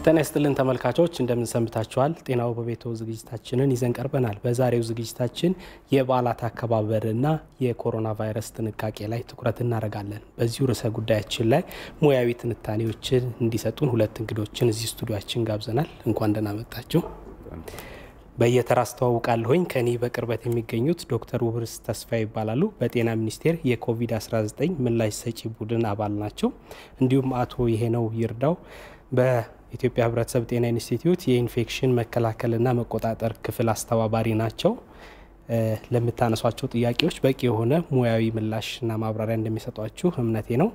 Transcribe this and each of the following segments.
ጤና ይስጥልን ተመልካቾች እንደምን ሰንብታችኋል? ጤናው በቤቶ ዝግጅታችንን ይዘን ቀርበናል። በዛሬው ዝግጅታችን የበዓላት አከባበርና የኮሮና ቫይረስ ጥንቃቄ ላይ ትኩረት እናደርጋለን። በዚሁ ርዕሰ ጉዳያችን ላይ ሙያዊ ትንታኔዎችን እንዲሰጡን ሁለት እንግዶችን እዚህ ስቱዲያችን ጋብዘናል። እንኳን ደህና መጣችሁ። በየተራ አስተዋውቃለሁኝ። ከኔ በቅርበት የሚገኙት ዶክተር ውብርስ ተስፋ ይባላሉ። በጤና ሚኒስቴር የኮቪድ-19 ምላሽ ሰጪ ቡድን አባል ናቸው። እንዲሁም አቶ ይሄነው ይርዳው በኢትዮጵያ ሕብረተሰብ ጤና ኢንስቲትዩት የኢንፌክሽን መከላከልና መቆጣጠር ክፍል አስተባባሪ ናቸው። ለምታነሷቸው ጥያቄዎች በቂ የሆነ ሙያዊ ምላሽና ማብራሪያ እንደሚሰጧችሁ እምነቴ ነው።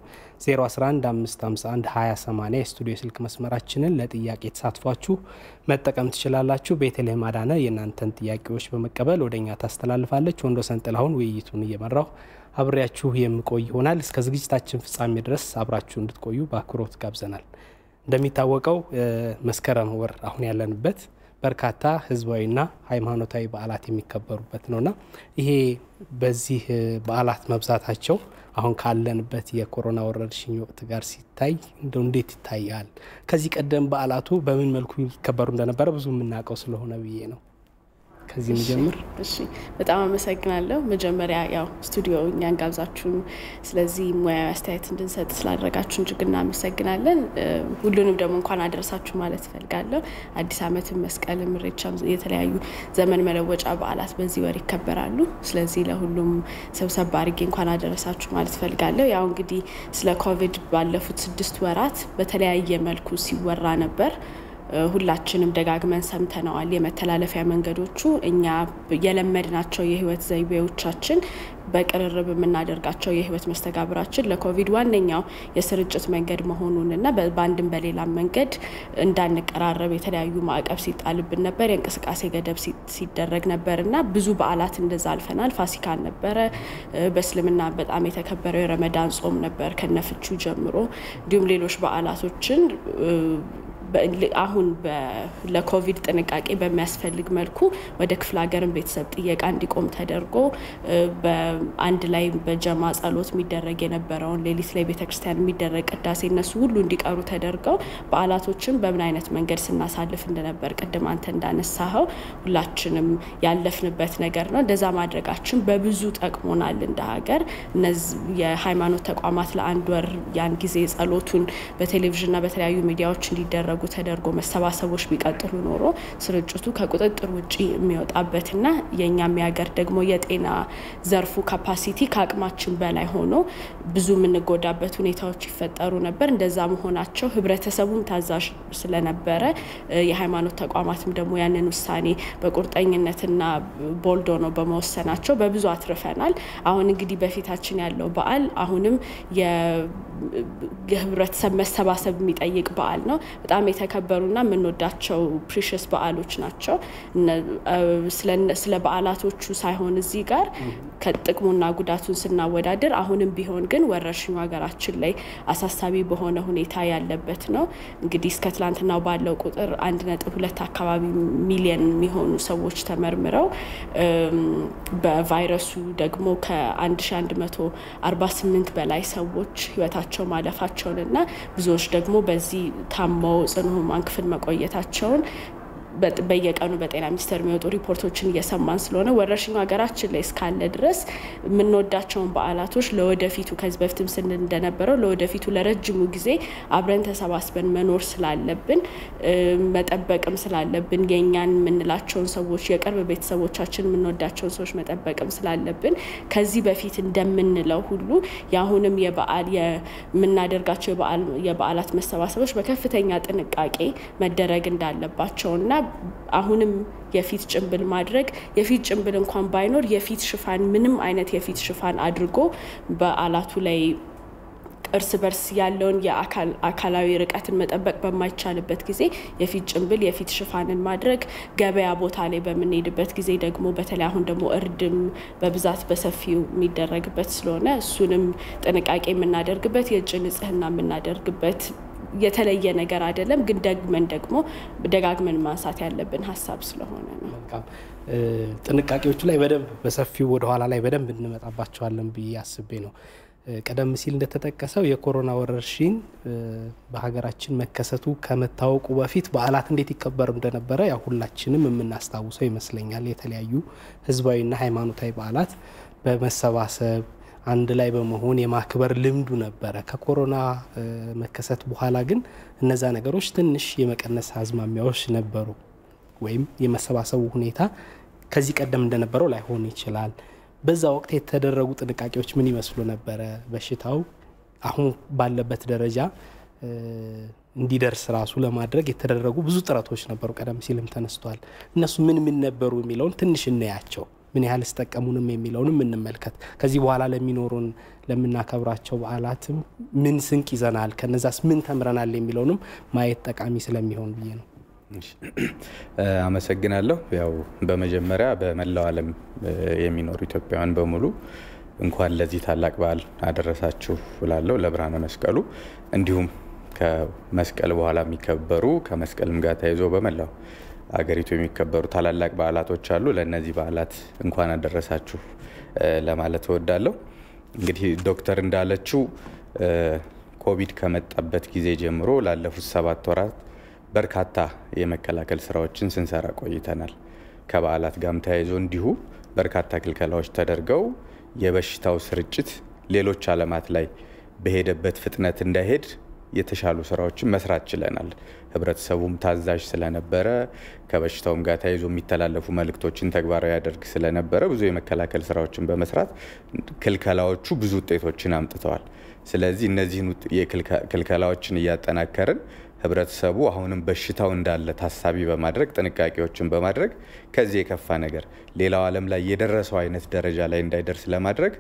0115512080 የስቱዲዮ ስልክ መስመራችንን ለጥያቄ ተሳትፏችሁ መጠቀም ትችላላችሁ። ቤተልሔም አዳነ የእናንተን ጥያቄዎች በመቀበል ወደ እኛ ታስተላልፋለች። ወንዶሰን ጥላሁን ውይይቱን እየመራው አብሬያችሁ የምቆይ ይሆናል። እስከ ዝግጅታችን ፍጻሜ ድረስ አብራችሁ እንድትቆዩ በአክብሮት ጋብዘናል። እንደሚታወቀው መስከረም ወር አሁን ያለንበት በርካታ ህዝባዊና ሃይማኖታዊ በዓላት የሚከበሩበት ነውና ይሄ በዚህ በዓላት መብዛታቸው አሁን ካለንበት የኮሮና ወረርሽኝ ወቅት ጋር ሲታይ እንደው እንዴት ይታያል? ከዚህ ቀደም በዓላቱ በምን መልኩ ይከበሩ እንደነበረ ብዙ የምናውቀው ስለሆነ ብዬ ነው። ከዚህ እንጀምር። እሺ፣ በጣም አመሰግናለሁ። መጀመሪያ ያው ስቱዲዮ እኛን ጋብዛችሁን ስለዚህ ሙያዊ አስተያየት እንድንሰጥ ስላደረጋችሁን እጅግ እናመሰግናለን። ሁሉንም ደግሞ እንኳን አደረሳችሁ ማለት እፈልጋለሁ። አዲስ ዓመትም፣ መስቀልም፣ ኢሬቻም የተለያዩ ዘመን መለወጫ በዓላት በዚህ ወር ይከበራሉ። ስለዚህ ለሁሉም ሰብሰብ አድርጌ እንኳን አደረሳችሁ ማለት እፈልጋለሁ። ያው እንግዲህ ስለ ኮቪድ ባለፉት ስድስት ወራት በተለያየ መልኩ ሲወራ ነበር። ሁላችንም ደጋግመን ሰምተነዋል። የመተላለፊያ መንገዶቹ እኛ የለመድናቸው የህይወት ዘይቤዎቻችን በቅርርብ የምናደርጋቸው የህይወት መስተጋብራችን ለኮቪድ ዋነኛው የስርጭት መንገድ መሆኑንና በአንድም በሌላም መንገድ እንዳንቀራረብ የተለያዩ ማዕቀብ ሲጣልብን ነበር። የእንቅስቃሴ ገደብ ሲደረግ ነበር እና ብዙ በዓላት እንደዛ አልፈናል። ፋሲካን ነበረ። በእስልምና በጣም የተከበረው የረመዳን ጾም ነበር ከነፍቹ ጀምሮ እንዲሁም ሌሎች በዓላቶችን አሁን ለኮቪድ ጥንቃቄ በሚያስፈልግ መልኩ ወደ ክፍለ ሀገርን ቤተሰብ ጥየቃ እንዲቆም ተደርጎ በአንድ ላይ በጀማ ጸሎት የሚደረግ የነበረውን ሌሊት ላይ ቤተክርስቲያን የሚደረግ ቅዳሴ እነሱ ሁሉ እንዲቀሩ ተደርገው በዓላቶችን በምን አይነት መንገድ ስናሳልፍ እንደነበር ቅድም አንተ እንዳነሳኸው ሁላችንም ያለፍንበት ነገር ነው። እንደዛ ማድረጋችን በብዙ ጠቅሞናል እንደ ሀገር። እነዚህ የሃይማኖት ተቋማት ለአንድ ወር ያን ጊዜ ጸሎቱን በቴሌቪዥንና በተለያዩ ሚዲያዎች እንዲደረጉ ተደርጎ መሰባሰቦች ቢቀጥሉ ኖሮ ስርጭቱ ከቁጥጥር ውጭ የሚወጣበትና የእኛም የሀገር ደግሞ የጤና ዘርፉ ካፓሲቲ ከአቅማችን በላይ ሆኖ ብዙ የምንጎዳበት ሁኔታዎች ይፈጠሩ ነበር። እንደዛ መሆናቸው ህብረተሰቡም ታዛዥ ስለነበረ የሃይማኖት ተቋማትም ደግሞ ያንን ውሳኔ በቁርጠኝነትና ቦልዶ ነው በመወሰናቸው በብዙ አትርፈናል። አሁን እንግዲህ በፊታችን ያለው በዓል አሁንም የህብረተሰብ መሰባሰብ የሚጠይቅ በዓል ነው። በጣም የተከበሩና የምንወዳቸው ፕሪሽስ በዓሎች ናቸው። ስለ በዓላቶቹ ሳይሆን እዚህ ጋር ከጥቅሙና ጉዳቱን ስናወዳድር አሁንም ቢሆን ግን ወረርሽኙ ሀገራችን ላይ አሳሳቢ በሆነ ሁኔታ ያለበት ነው። እንግዲህ እስከ ትላንትናው ባለው ቁጥር አንድ ነጥብ ሁለት አካባቢ ሚሊየን የሚሆኑ ሰዎች ተመርምረው በቫይረሱ ደግሞ ከ1148 በላይ ሰዎች ህይወታቸው ማለፋቸውንና ብዙዎች ደግሞ በዚህ ታመው ጽኑ ህሙማን ክፍል መቆየታቸውን በየቀኑ በጤና ሚኒስቴር የሚወጡ ሪፖርቶችን እየሰማን ስለሆነ ወረርሽኙ ሀገራችን ላይ እስካለ ድረስ የምንወዳቸውን በዓላቶች ለወደፊቱ ከዚህ በፊትም ስንል እንደነበረው ለወደፊቱ ለረጅሙ ጊዜ አብረን ተሰባስበን መኖር ስላለብን መጠበቅም ስላለብን የእኛን የምንላቸውን ሰዎች የቅርብ ቤተሰቦቻችን የምንወዳቸውን ሰዎች መጠበቅም ስላለብን ከዚህ በፊት እንደምንለው ሁሉ የአሁንም የበዓል የምናደርጋቸው የበዓላት መሰባሰቦች በከፍተኛ ጥንቃቄ መደረግ እንዳለባቸውና አሁንም የፊት ጭንብል ማድረግ የፊት ጭንብል እንኳን ባይኖር የፊት ሽፋን ምንም አይነት የፊት ሽፋን አድርጎ በዓላቱ ላይ እርስ በርስ ያለውን የአካላዊ ርቀትን መጠበቅ በማይቻልበት ጊዜ የፊት ጭንብል የፊት ሽፋንን ማድረግ፣ ገበያ ቦታ ላይ በምንሄድበት ጊዜ ደግሞ በተለይ አሁን ደግሞ እርድም በብዛት በሰፊው የሚደረግበት ስለሆነ እሱንም ጥንቃቄ የምናደርግበት የእጅ ንጽህና የምናደርግበት የተለየ ነገር አይደለም፣ ግን ደግመን ደግሞ ደጋግመን ማንሳት ያለብን ሀሳብ ስለሆነ ነው። ጥንቃቄዎቹ ላይ በደንብ በሰፊው ወደኋላ ላይ በደንብ እንመጣባቸዋለን ብዬ አስቤ ነው። ቀደም ሲል እንደተጠቀሰው የኮሮና ወረርሽኝ በሀገራችን መከሰቱ ከመታወቁ በፊት በዓላት እንዴት ይከበሩ እንደነበረ ያው ሁላችንም የምናስታውሰው ይመስለኛል። የተለያዩ ህዝባዊና ሃይማኖታዊ በዓላት በመሰባሰብ አንድ ላይ በመሆን የማክበር ልምዱ ነበረ። ከኮሮና መከሰት በኋላ ግን እነዛ ነገሮች ትንሽ የመቀነስ አዝማሚያዎች ነበሩ፣ ወይም የመሰባሰቡ ሁኔታ ከዚህ ቀደም እንደነበረው ላይሆን ይችላል። በዛ ወቅት የተደረጉ ጥንቃቄዎች ምን ይመስሉ ነበረ? በሽታው አሁን ባለበት ደረጃ እንዲደርስ ራሱ ለማድረግ የተደረጉ ብዙ ጥረቶች ነበሩ። ቀደም ሲልም ተነስቷል። እነሱ ምን ምን ነበሩ የሚለውን ትንሽ እናያቸው። ምን ያህል ስጠቀሙንም የሚለውንም እንመልከት። ከዚህ በኋላ ለሚኖሩን ለምናከብራቸው በዓላትም ምን ስንቅ ይዘናል፣ ከነዛስ ምን ተምረናል የሚለውንም ማየት ጠቃሚ ስለሚሆን ብዬ ነው። አመሰግናለሁ። ያው በመጀመሪያ በመላው ዓለም የሚኖሩ ኢትዮጵያውያን በሙሉ እንኳን ለዚህ ታላቅ በዓል አደረሳችሁ እላለሁ፣ ለብርሃነ መስቀሉ። እንዲሁም ከመስቀል በኋላ የሚከበሩ ከመስቀልም ጋር ተያይዞ በመላው አገሪቱ የሚከበሩ ታላላቅ በዓላቶች አሉ። ለእነዚህ በዓላት እንኳን አደረሳችሁ ለማለት እወዳለሁ። እንግዲህ ዶክተር እንዳለችው ኮቪድ ከመጣበት ጊዜ ጀምሮ ላለፉት ሰባት ወራት በርካታ የመከላከል ስራዎችን ስንሰራ ቆይተናል። ከበዓላት ጋርም ተያይዞ እንዲሁ በርካታ ክልከላዎች ተደርገው የበሽታው ስርጭት ሌሎች ዓለማት ላይ በሄደበት ፍጥነት እንዳይሄድ የተሻሉ ስራዎችን መስራት ችለናል። ህብረተሰቡም ታዛዥ ስለነበረ ከበሽታውም ጋር ተያይዞ የሚተላለፉ መልእክቶችን ተግባራዊ ያደርግ ስለነበረ ብዙ የመከላከል ስራዎችን በመስራት ክልከላዎቹ ብዙ ውጤቶችን አምጥተዋል። ስለዚህ እነዚህን ክልከላዎችን እያጠናከርን ህብረተሰቡ አሁንም በሽታው እንዳለ ታሳቢ በማድረግ ጥንቃቄዎችን በማድረግ ከዚህ የከፋ ነገር ሌላው ዓለም ላይ የደረሰው አይነት ደረጃ ላይ እንዳይደርስ ለማድረግ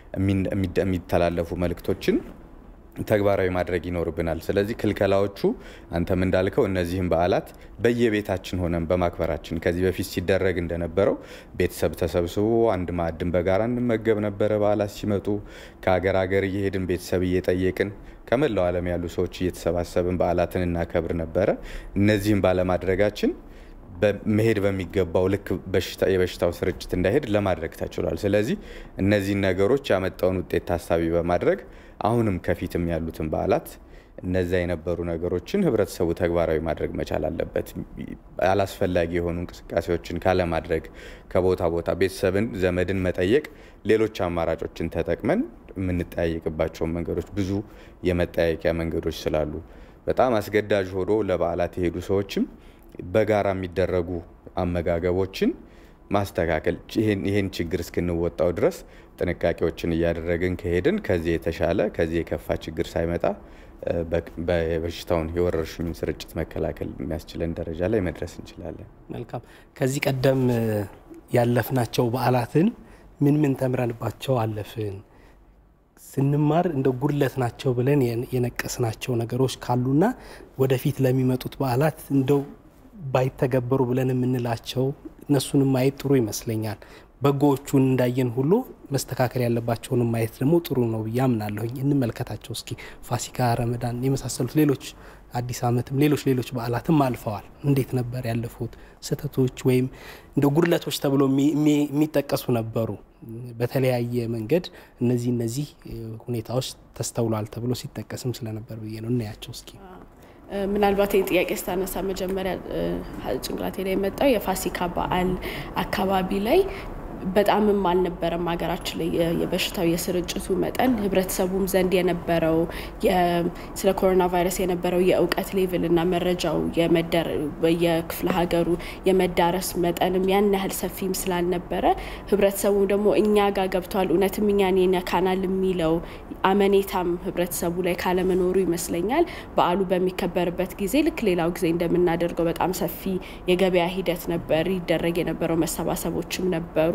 የሚተላለፉ መልእክቶችን ተግባራዊ ማድረግ ይኖርብናል። ስለዚህ ክልከላዎቹ አንተም እንዳልከው እነዚህም በዓላት በየቤታችን ሆነን በማክበራችን ከዚህ በፊት ሲደረግ እንደነበረው ቤተሰብ ተሰብስቦ አንድ ማዕድን በጋራ እንመገብ ነበረ። በዓላት ሲመጡ ከሀገር ሀገር እየሄድን ቤተሰብ እየጠየቅን ከመላው ዓለም ያሉ ሰዎች እየተሰባሰብን በዓላትን እናከብር ነበረ። እነዚህም ባለማድረጋችን መሄድ በሚገባው ልክ የበሽታው ስርጭት እንዳይሄድ ለማድረግ ተችሏል። ስለዚህ እነዚህን ነገሮች ያመጣውን ውጤት ታሳቢ በማድረግ አሁንም ከፊትም ያሉትን በዓላት እነዛ የነበሩ ነገሮችን ህብረተሰቡ ተግባራዊ ማድረግ መቻል አለበት። አላስፈላጊ የሆኑ እንቅስቃሴዎችን ካለማድረግ ከቦታ ቦታ ቤተሰብን፣ ዘመድን መጠየቅ፣ ሌሎች አማራጮችን ተጠቅመን የምንጠያየቅባቸውን መንገዶች ብዙ የመጠያየቂያ መንገዶች ስላሉ በጣም አስገዳጅ ሆኖ ለበዓላት የሄዱ ሰዎችም በጋራ የሚደረጉ አመጋገቦችን ማስተካከል ይህን ችግር እስክንወጣው ድረስ ጥንቃቄዎችን እያደረግን ከሄድን ከዚህ የተሻለ ከዚህ የከፋ ችግር ሳይመጣ በበሽታውን የወረርሽኙን ስርጭት መከላከል የሚያስችለን ደረጃ ላይ መድረስ እንችላለን። መልካም። ከዚህ ቀደም ያለፍናቸው በዓላትን ምን ምን ተምረንባቸው አለፍን? ስንማር እንደ ጉድለት ናቸው ብለን የነቀስናቸው ነገሮች ካሉና ወደፊት ለሚመጡት በዓላት እንደው ባይተገበሩ ብለን የምንላቸው እነሱንም ማየት ጥሩ ይመስለኛል። በጎዎቹን እንዳየን ሁሉ መስተካከል ያለባቸውንም ማየት ደግሞ ጥሩ ነው ብዬ አምናለሁኝ። እንመልከታቸው እስኪ። ፋሲካ፣ ረመዳን የመሳሰሉት ሌሎች አዲስ ዓመትም ሌሎች ሌሎች በዓላትም አልፈዋል። እንዴት ነበር ያለፉት? ስህተቶች ወይም እንደ ጉድለቶች ተብሎ የሚጠቀሱ ነበሩ። በተለያየ መንገድ እነዚህ እነዚህ ሁኔታዎች ተስተውሏል ተብሎ ሲጠቀስም ስለነበር ብዬ ነው። እናያቸው እስኪ። ምናልባት ይህ ጥያቄ ስታነሳ መጀመሪያ ጭንቅላቴ ላይ የመጣው የፋሲካ በዓል አካባቢ ላይ በጣምም አልነበረም ሀገራችን ላይ የበሽታው የስርጭቱ መጠን ህብረተሰቡም ዘንድ የነበረው ስለ ኮሮና ቫይረስ የነበረው የእውቀት ሌቭል እና መረጃው የክፍለ ሀገሩ የመዳረስ መጠንም ያን ያህል ሰፊም ስላልነበረ ህብረተሰቡ ደግሞ እኛ ጋር ገብቷል እውነትም እኛን ይነካናል የሚለው አመኔታም ህብረተሰቡ ላይ ካለመኖሩ ይመስለኛል በዓሉ በሚከበርበት ጊዜ ልክ ሌላው ጊዜ እንደምናደርገው በጣም ሰፊ የገበያ ሂደት ነበር ይደረግ የነበረው መሰባሰቦችም ነበሩ።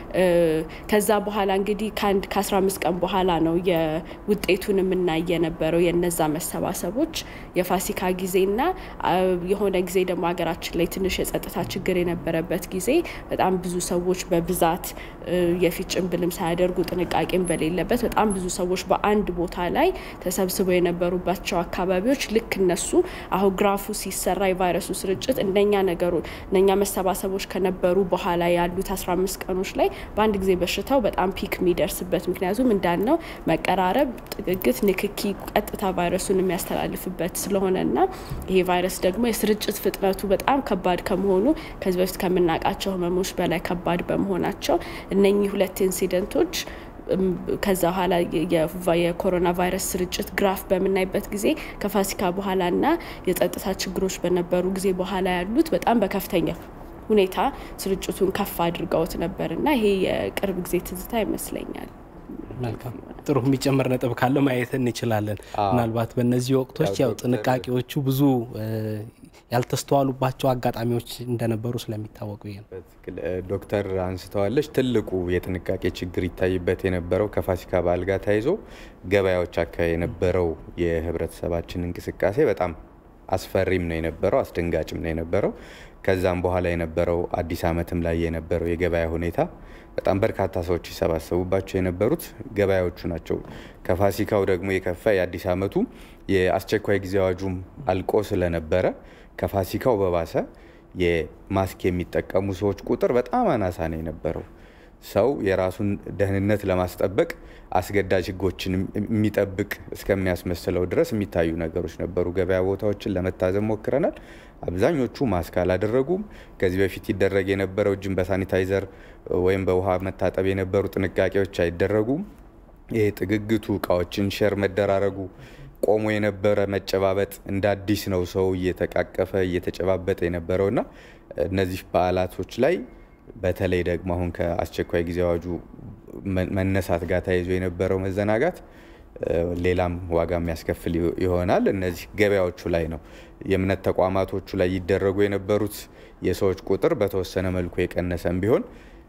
ከዛ በኋላ እንግዲህ ከአንድ ከአስራ አምስት ቀን በኋላ ነው የውጤቱን የምናይ የነበረው የነዛ መሰባሰቦች የፋሲካ ጊዜና የሆነ ጊዜ ደግሞ ሀገራችን ላይ ትንሽ የጸጥታ ችግር የነበረበት ጊዜ በጣም ብዙ ሰዎች በብዛት የፊት ጭንብልም ሳያደርጉ ጥንቃቄም በሌለበት በጣም ብዙ ሰዎች በአንድ ቦታ ላይ ተሰብስበው የነበሩባቸው አካባቢዎች ልክ እነሱ አሁን ግራፉ ሲሰራ የቫይረሱ ስርጭት እንደኛ ነገሩ እነኛ መሰባሰቦች ከነበሩ በኋላ ያሉት አስራ አምስት ቀኖች ህመሞች ላይ በአንድ ጊዜ በሽታው በጣም ፒክ የሚደርስበት ምክንያቱም እንዳልነው መቀራረብ፣ ጥግግት፣ ንክኪ ቀጥታ ቫይረሱን የሚያስተላልፍበት ስለሆነ እና ይሄ ቫይረስ ደግሞ የስርጭት ፍጥነቱ በጣም ከባድ ከመሆኑ ከዚህ በፊት ከምናውቃቸው ህመሞች በላይ ከባድ በመሆናቸው እነኚህ ሁለት ኢንሲደንቶች ከዛ በኋላ የኮሮና ቫይረስ ስርጭት ግራፍ በምናይበት ጊዜ ከፋሲካ በኋላና የጸጥታ ችግሮች በነበሩ ጊዜ በኋላ ያሉት በጣም በከፍተኛ ሁኔታ ስርጭቱን ከፍ አድርገውት ነበር እና ይሄ የቅርብ ጊዜ ትዝታ ይመስለኛል። መልካም ጥሩ የሚጨመር ነጥብ ካለ ማየት እንችላለን። ምናልባት በእነዚህ ወቅቶች ያው ጥንቃቄዎቹ ብዙ ያልተስተዋሉባቸው አጋጣሚዎች እንደነበሩ ስለሚታወቁ ይሄ ነው። ዶክተር አንስተዋለች። ትልቁ የጥንቃቄ ችግር ይታይበት የነበረው ከፋሲካ በዓል ጋር ተያይዞ ገበያዎች አካባቢ የነበረው የህብረተሰባችን እንቅስቃሴ በጣም አስፈሪም ነው የነበረው፣ አስደንጋጭም ነው የነበረው። ከዛም በኋላ የነበረው አዲስ ዓመትም ላይ የነበረው የገበያ ሁኔታ በጣም በርካታ ሰዎች ይሰባሰቡባቸው የነበሩት ገበያዎቹ ናቸው። ከፋሲካው ደግሞ የከፋ የአዲስ ዓመቱ የአስቸኳይ ጊዜ አዋጁም አልቆ ስለነበረ ከፋሲካው በባሰ የማስክ የሚጠቀሙ ሰዎች ቁጥር በጣም አናሳ ነው የነበረው። ሰው የራሱን ደህንነት ለማስጠበቅ አስገዳጅ ሕጎችን የሚጠብቅ እስከሚያስመስለው ድረስ የሚታዩ ነገሮች ነበሩ። ገበያ ቦታዎችን ለመታዘብ ሞክረናል። አብዛኞቹ ማስክ አላደረጉም። ከዚህ በፊት ይደረግ የነበረው እጅን በሳኒታይዘር ወይም በውሃ መታጠብ የነበሩ ጥንቃቄዎች አይደረጉም። ይሄ ጥግግቱ፣ እቃዎችን ሼር መደራረጉ ቆሞ የነበረ መጨባበጥ እንደ አዲስ ነው ሰው እየተቃቀፈ እየተጨባበጠ የነበረውና እነዚህ በዓላቶች ላይ በተለይ ደግሞ አሁን ከአስቸኳይ ጊዜ አዋጁ መነሳት ጋር ተያይዞ የነበረው መዘናጋት ሌላም ዋጋ የሚያስከፍል ይሆናል። እነዚህ ገበያዎቹ ላይ ነው። የእምነት ተቋማቶቹ ላይ ይደረጉ የነበሩት የሰዎች ቁጥር በተወሰነ መልኩ የቀነሰም ቢሆን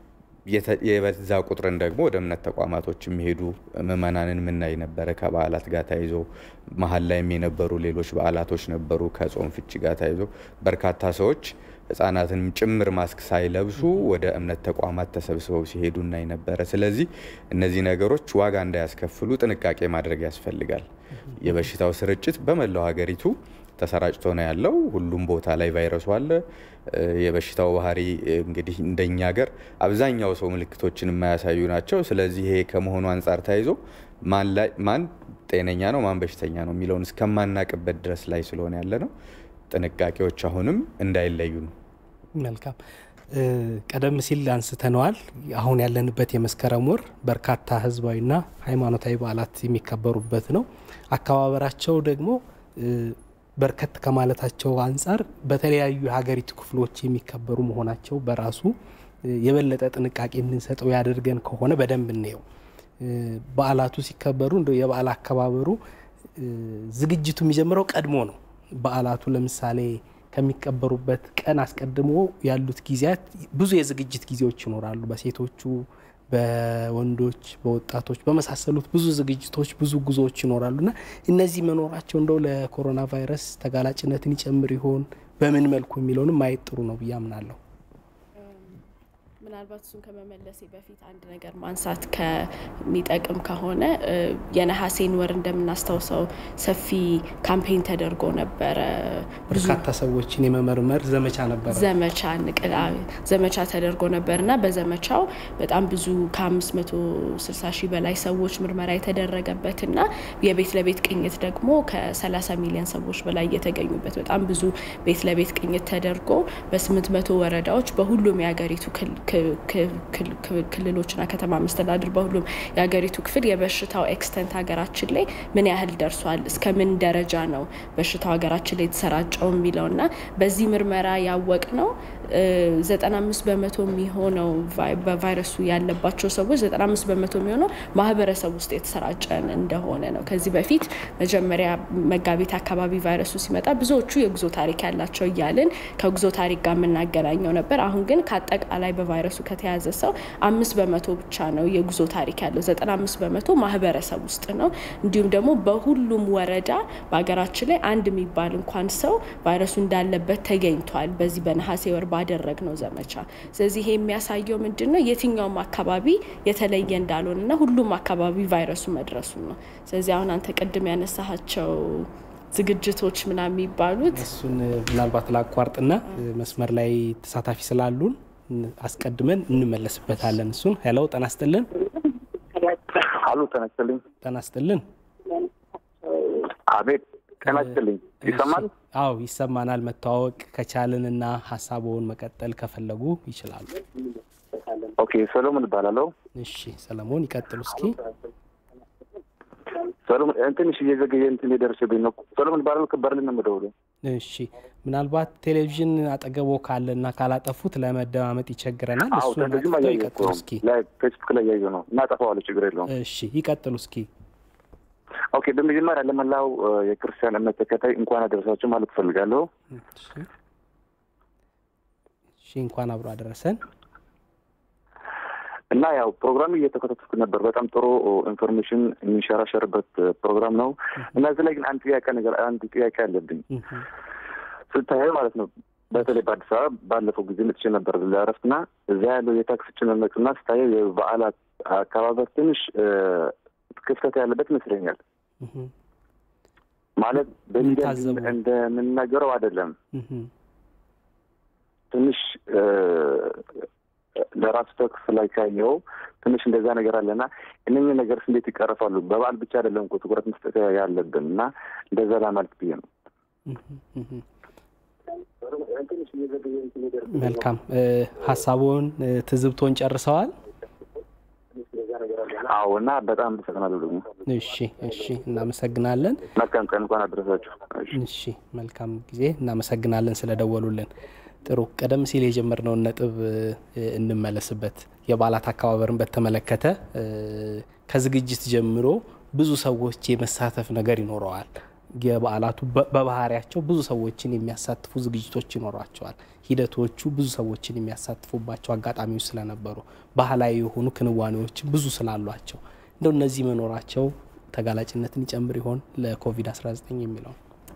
የበዛ ቁጥርን ደግሞ ወደ እምነት ተቋማቶች የሚሄዱ ምዕመናንን የምናይ ነበረ። ከበዓላት ጋር ተያይዞ መሀል ላይም የነበሩ ሌሎች በዓላቶች ነበሩ። ከጾም ፍቺ ጋር ተያይዞ በርካታ ሰዎች ሕጻናትንም ጭምር ማስክ ሳይለብሱ ወደ እምነት ተቋማት ተሰብስበው ሲሄዱ እናይ ነበረ። ስለዚህ እነዚህ ነገሮች ዋጋ እንዳያስከፍሉ ጥንቃቄ ማድረግ ያስፈልጋል። የበሽታው ስርጭት በመላው ሀገሪቱ ተሰራጭቶ ነው ያለው። ሁሉም ቦታ ላይ ቫይረሱ አለ። የበሽታው ባህሪ እንግዲህ እንደኛ ሀገር አብዛኛው ሰው ምልክቶችን የማያሳዩ ናቸው። ስለዚህ ይሄ ከመሆኑ አንጻር ተያይዞ ማን ጤነኛ ነው ማን በሽተኛ ነው የሚለውን እስከማናቅበት ድረስ ላይ ስለሆነ ያለ ነው። ጥንቃቄዎች አሁንም እንዳይለዩ ነው። መልካም ቀደም ሲል አንስተነዋል። አሁን ያለንበት የመስከረም ወር በርካታ ህዝባዊና ሃይማኖታዊ በዓላት የሚከበሩበት ነው። አከባበራቸው ደግሞ በርከት ከማለታቸው አንጻር በተለያዩ የሀገሪቱ ክፍሎች የሚከበሩ መሆናቸው በራሱ የበለጠ ጥንቃቄ እንድንሰጠው ያደርገን ከሆነ በደንብ እንየው። በዓላቱ ሲከበሩ እንደ የበዓል አከባበሩ ዝግጅቱ የሚጀምረው ቀድሞ ነው። በዓላቱ ለምሳሌ ከሚቀበሩበት ቀን አስቀድሞ ያሉት ጊዜያት ብዙ የዝግጅት ጊዜዎች ይኖራሉ። በሴቶቹ፣ በወንዶች፣ በወጣቶች በመሳሰሉት ብዙ ዝግጅቶች፣ ብዙ ጉዞዎች ይኖራሉ እና እነዚህ መኖራቸው እንደው ለኮሮና ቫይረስ ተጋላጭነትን ይጨምር ይሆን በምን መልኩ የሚለውንም ማየት ጥሩ ነው ብዬ አምናለሁ። ምናልባት እሱን ከመመለሴ በፊት አንድ ነገር ማንሳት ከሚጠቅም ከሆነ የነሐሴን ወር እንደምናስታውሰው ሰፊ ካምፔን ተደርጎ ነበረ። በርካታ ሰዎችን የመመርመር ዘመቻ ነበረ ዘመቻ ንቅላ ዘመቻ ተደርጎ ነበር እና በዘመቻው በጣም ብዙ ከ560 ሺህ በላይ ሰዎች ምርመራ የተደረገበት እና የቤት ለቤት ቅኝት ደግሞ ከ30 ሚሊዮን ሰዎች በላይ የተገኙበት በጣም ብዙ ቤት ለቤት ቅኝት ተደርጎ በ800 ወረዳዎች በሁሉም የሀገሪቱ ክልሎችና ከተማ መስተዳድር በሁሉም የሀገሪቱ ክፍል የበሽታው ኤክስተንት ሀገራችን ላይ ምን ያህል ደርሷል፣ እስከ ምን ደረጃ ነው በሽታው ሀገራችን ላይ የተሰራጨው የሚለውና በዚህ ምርመራ ያወቅ ነው 95 በመቶ የሚሆነው በቫይረሱ ያለባቸው ሰዎች 95 በመቶ የሚሆነው ማህበረሰብ ውስጥ የተሰራጨ እንደሆነ ነው። ከዚህ በፊት መጀመሪያ መጋቢት አካባቢ ቫይረሱ ሲመጣ ብዙዎቹ የጉዞ ታሪክ ያላቸው እያልን ከጉዞ ታሪክ ጋር የምናገናኘው ነበር። አሁን ግን ከአጠቃላይ በቫይረሱ ከተያዘ ሰው አምስት በመቶ ብቻ ነው የጉዞ ታሪክ ያለው። 95 በመቶ ማህበረሰብ ውስጥ ነው። እንዲሁም ደግሞ በሁሉም ወረዳ በሀገራችን ላይ አንድ የሚባል እንኳን ሰው ቫይረሱ እንዳለበት ተገኝቷል በዚህ በነሐሴ ወር ባደረግ ነው ዘመቻ። ስለዚህ ይሄ የሚያሳየው ምንድን ነው የትኛውም አካባቢ የተለየ እንዳልሆነና ሁሉም አካባቢ ቫይረሱ መድረሱን ነው። ስለዚህ አሁን አንተ ቅድም ያነሳሃቸው ዝግጅቶች ምናምን የሚባሉት እሱን ምናልባት ላቋርጥና መስመር ላይ ተሳታፊ ስላሉን አስቀድመን እንመለስበታለን። እሱን ሄሎ፣ ጤና ይስጥልን። አሉ ጤና ይስጥልኝ። ጤና ይስጥልን። አቤት ጤና ይስጥልኝ። ይሰማል? አዎ ይሰማናል። መተዋወቅ ከቻልንና ሀሳቡን መቀጠል ከፈለጉ ይችላሉ። ኦኬ ሰሎሞን እባላለሁ። እሺ ሰለሞን ይቀጥሉ እስኪ። ሰሎሞን ትንሽ እየዘገየ እንትን የደረሰብኝ ነው። ሰሎሞን እባላለሁ። ከበርሊን ነው የምደውለው። እሺ ምናልባት ቴሌቪዥን አጠገቦ ካለና ካላጠፉት ለመደማመጥ ይቸግረናል። አዎ እሱን ቴሌቪዥን አጥፍተው እያየሁ እኮ ይቀጥሉ ነው። እስኪ። ላይ ፌስቡክ ላይ እያየሁ ነው እና አጠፋዋለሁ። ችግር የለውም። እሺ ይቀጥሉ እስኪ። ኦኬ በመጀመሪያ ለመላው እ፣ የክርስቲያን እምነት ተከታይ እንኳን አደረሳችሁ ማለት እፈልጋለሁ። እሺ እሺ፣ እንኳን አብሮ አደረሰን። እና ያው ፕሮግራም እየተከታተልኩ ነበር። በጣም ጥሩ ኢንፎርሜሽን የሚንሸራሸርበት ፕሮግራም ነው እና እዚህ ላይ ግን አንድ ጥያቄ ነገር አንድ ጥያቄ አለብኝ እህ፣ ስታየው ማለት ነው። በተለይ በአዲስ አበባ ባለፈው ጊዜ መጥቼ ነበር ለእረፍት እና እዛ ያለው የታክስ ጭንነትና ስታየው የበዓላት አከባበር ትንሽ እ፣ ክፍተት ያለበት ይመስለኛል። እህ፣ ማለት በሚዲያ ታዘቡ? እንደምናገረው አይደለም። እህ፣ ትንሽ እ፣ ለራሱ ተክስ ላይ ካየው ትንሽ እንደዛ ነገር አለና እነኝህ ነገርስ እንዴት ይቀረፋሉ? በበዓል ብቻ አይደለም እኮ ትኩረት መስጠት ያለብን እና እንደዛ ለማለት ብዬ ነው። እህ፣ እህ። መልካም እ፣ ሀሳቡን እ፣ ትዝብቶን ጨርሰዋል። አዎ እና በጣም አመሰግናለሁ ደግሞ እሺ እሺ፣ እናመሰግናለን። መልካም ቀን እንኳን አደረሳችሁ። እሺ። እሺ መልካም ጊዜ። እናመሰግናለን ስለደወሉልን። ጥሩ ቀደም ሲል የጀመርነውን ነጥብ እ፣ እንመለስበት። የበዓላት አከባበርን በተመለከተ እ፣ ከዝግጅት ጀምሮ ብዙ ሰዎች የመሳተፍ ነገር ይኖረዋል። የበዓላቱ በ- በባህሪያቸው ብዙ ሰዎችን የሚያሳትፉ ዝግጅቶች ይኖሯቸዋል። ሂደቶቹ ብዙ ሰዎችን የሚያሳትፉባቸው አጋጣሚዎች ስለነበሩ ባህላዊ የሆኑ ክንዋኔዎች ብዙ ስላሏቸው እንደው እነዚህ መኖራቸው ተጋላጭነትን ይጨምር ይሆን ለኮቪድ-19 የሚለው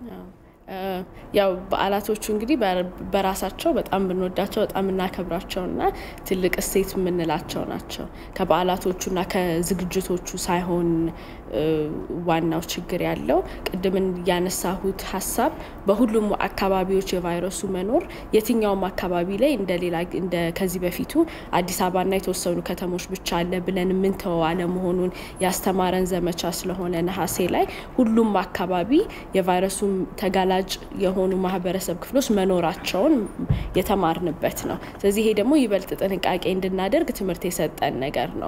እ፣ ያው በዓላቶቹ እንግዲህ በ- በራሳቸው በጣም ብንወዳቸው በጣም እናከብራቸውና ትልቅ እሴት የምንላቸው ናቸው። ከበዓላቶቹና ከዝግጅቶቹ ሳይሆን እ፣ ዋናው ችግር ያለው ቅድም ያነሳሁት ሀሳብ በሁሉም አካባቢዎች የቫይረሱ መኖር የትኛውም አካባቢ ላይ እንደሌላ እንደ ከዚህ በፊቱ አዲስ አበባና የተወሰኑ ከተሞች ብቻ አለ ብለን የምንተወው አለመሆኑን ያስተማረን ዘመቻ ስለሆነ ነሐሴ ላይ ሁሉም አካባቢ የቫይረሱ ተጋላጭ የሆኑ ማህበረሰብ ክፍሎች መኖራቸውን የተማርንበት ነው። ስለዚህ ይሄ ደግሞ ይበልጥ ጥንቃቄ እንድናደርግ ትምህርት የሰጠን ነገር ነው።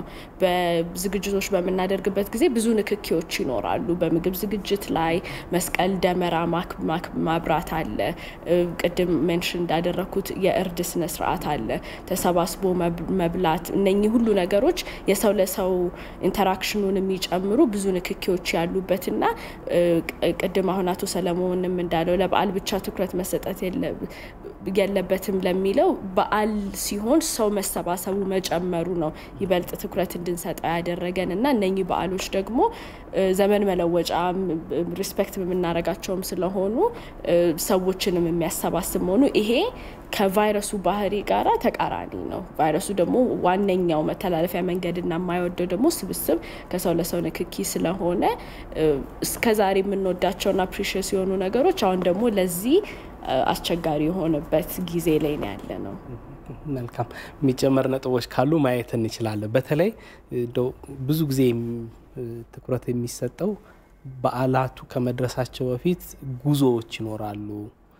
በዝግጅቶች በምናደርግበት ጊዜ ብዙ ንክኪዎች ይኖራሉ። በምግብ ዝግጅት ላይ መስቀል ደመራ ማክ- ማክ- ማብራት አለ። እ፣ ቅድም ሜንሽን እንዳደረግኩት የእርድ ስነ ስርዓት አለ። ተሰባስቦ መብ- መብላት፣ እነኚህ ሁሉ ነገሮች የሰው ለሰው ኢንተራክሽኑን የሚጨምሩ ብዙ ንክኪዎች ያሉበትና እ፣ ቅ- ቅድም አሁን አቶ ሰለሞንም እንዳለው ለበዓል ብቻ ትኩረት መሰጠት የለ- የለበትም ለሚለው በዓል ሲሆን ሰው መሰባሰቡ መጨመሩ ነው ይበልጥ ትኩረት እንድንሰጠው ያደረገን እና እነኚህ በዓሎች ደግሞ እ፣ ዘመን መለወጫ ሪስፔክት የምናደርጋቸውም ስለሆኑ እ፣ ሰዎችንም የሚያሰባስብ መሆኑ ይሄ ከቫይረሱ ባህሪ ጋራ ተቃራኒ ነው። ቫይረሱ ደግሞ ዋነኛው መተላለፊያ መንገድና የማይወደው ደግሞ ስብስብ ከሰው ለሰው ንክኪ ስለሆነ እ፣ እስከዛሬ የምንወዳቸውና ፕሪሽስ የሆኑ ነገሮች አሁን ደግሞ ለዚህ እ፣ አስቸጋሪ የሆነበት ጊዜ ላይ ነው ያለ ነው። መልካም የሚጨመር ነጥቦች ካሉ ማየት እንችላለን። በተለይ እንደው ብዙ ጊዜ የም- ትኩረት የሚሰጠው በዓላቱ ከመድረሳቸው በፊት ጉዞዎች ይኖራሉ፣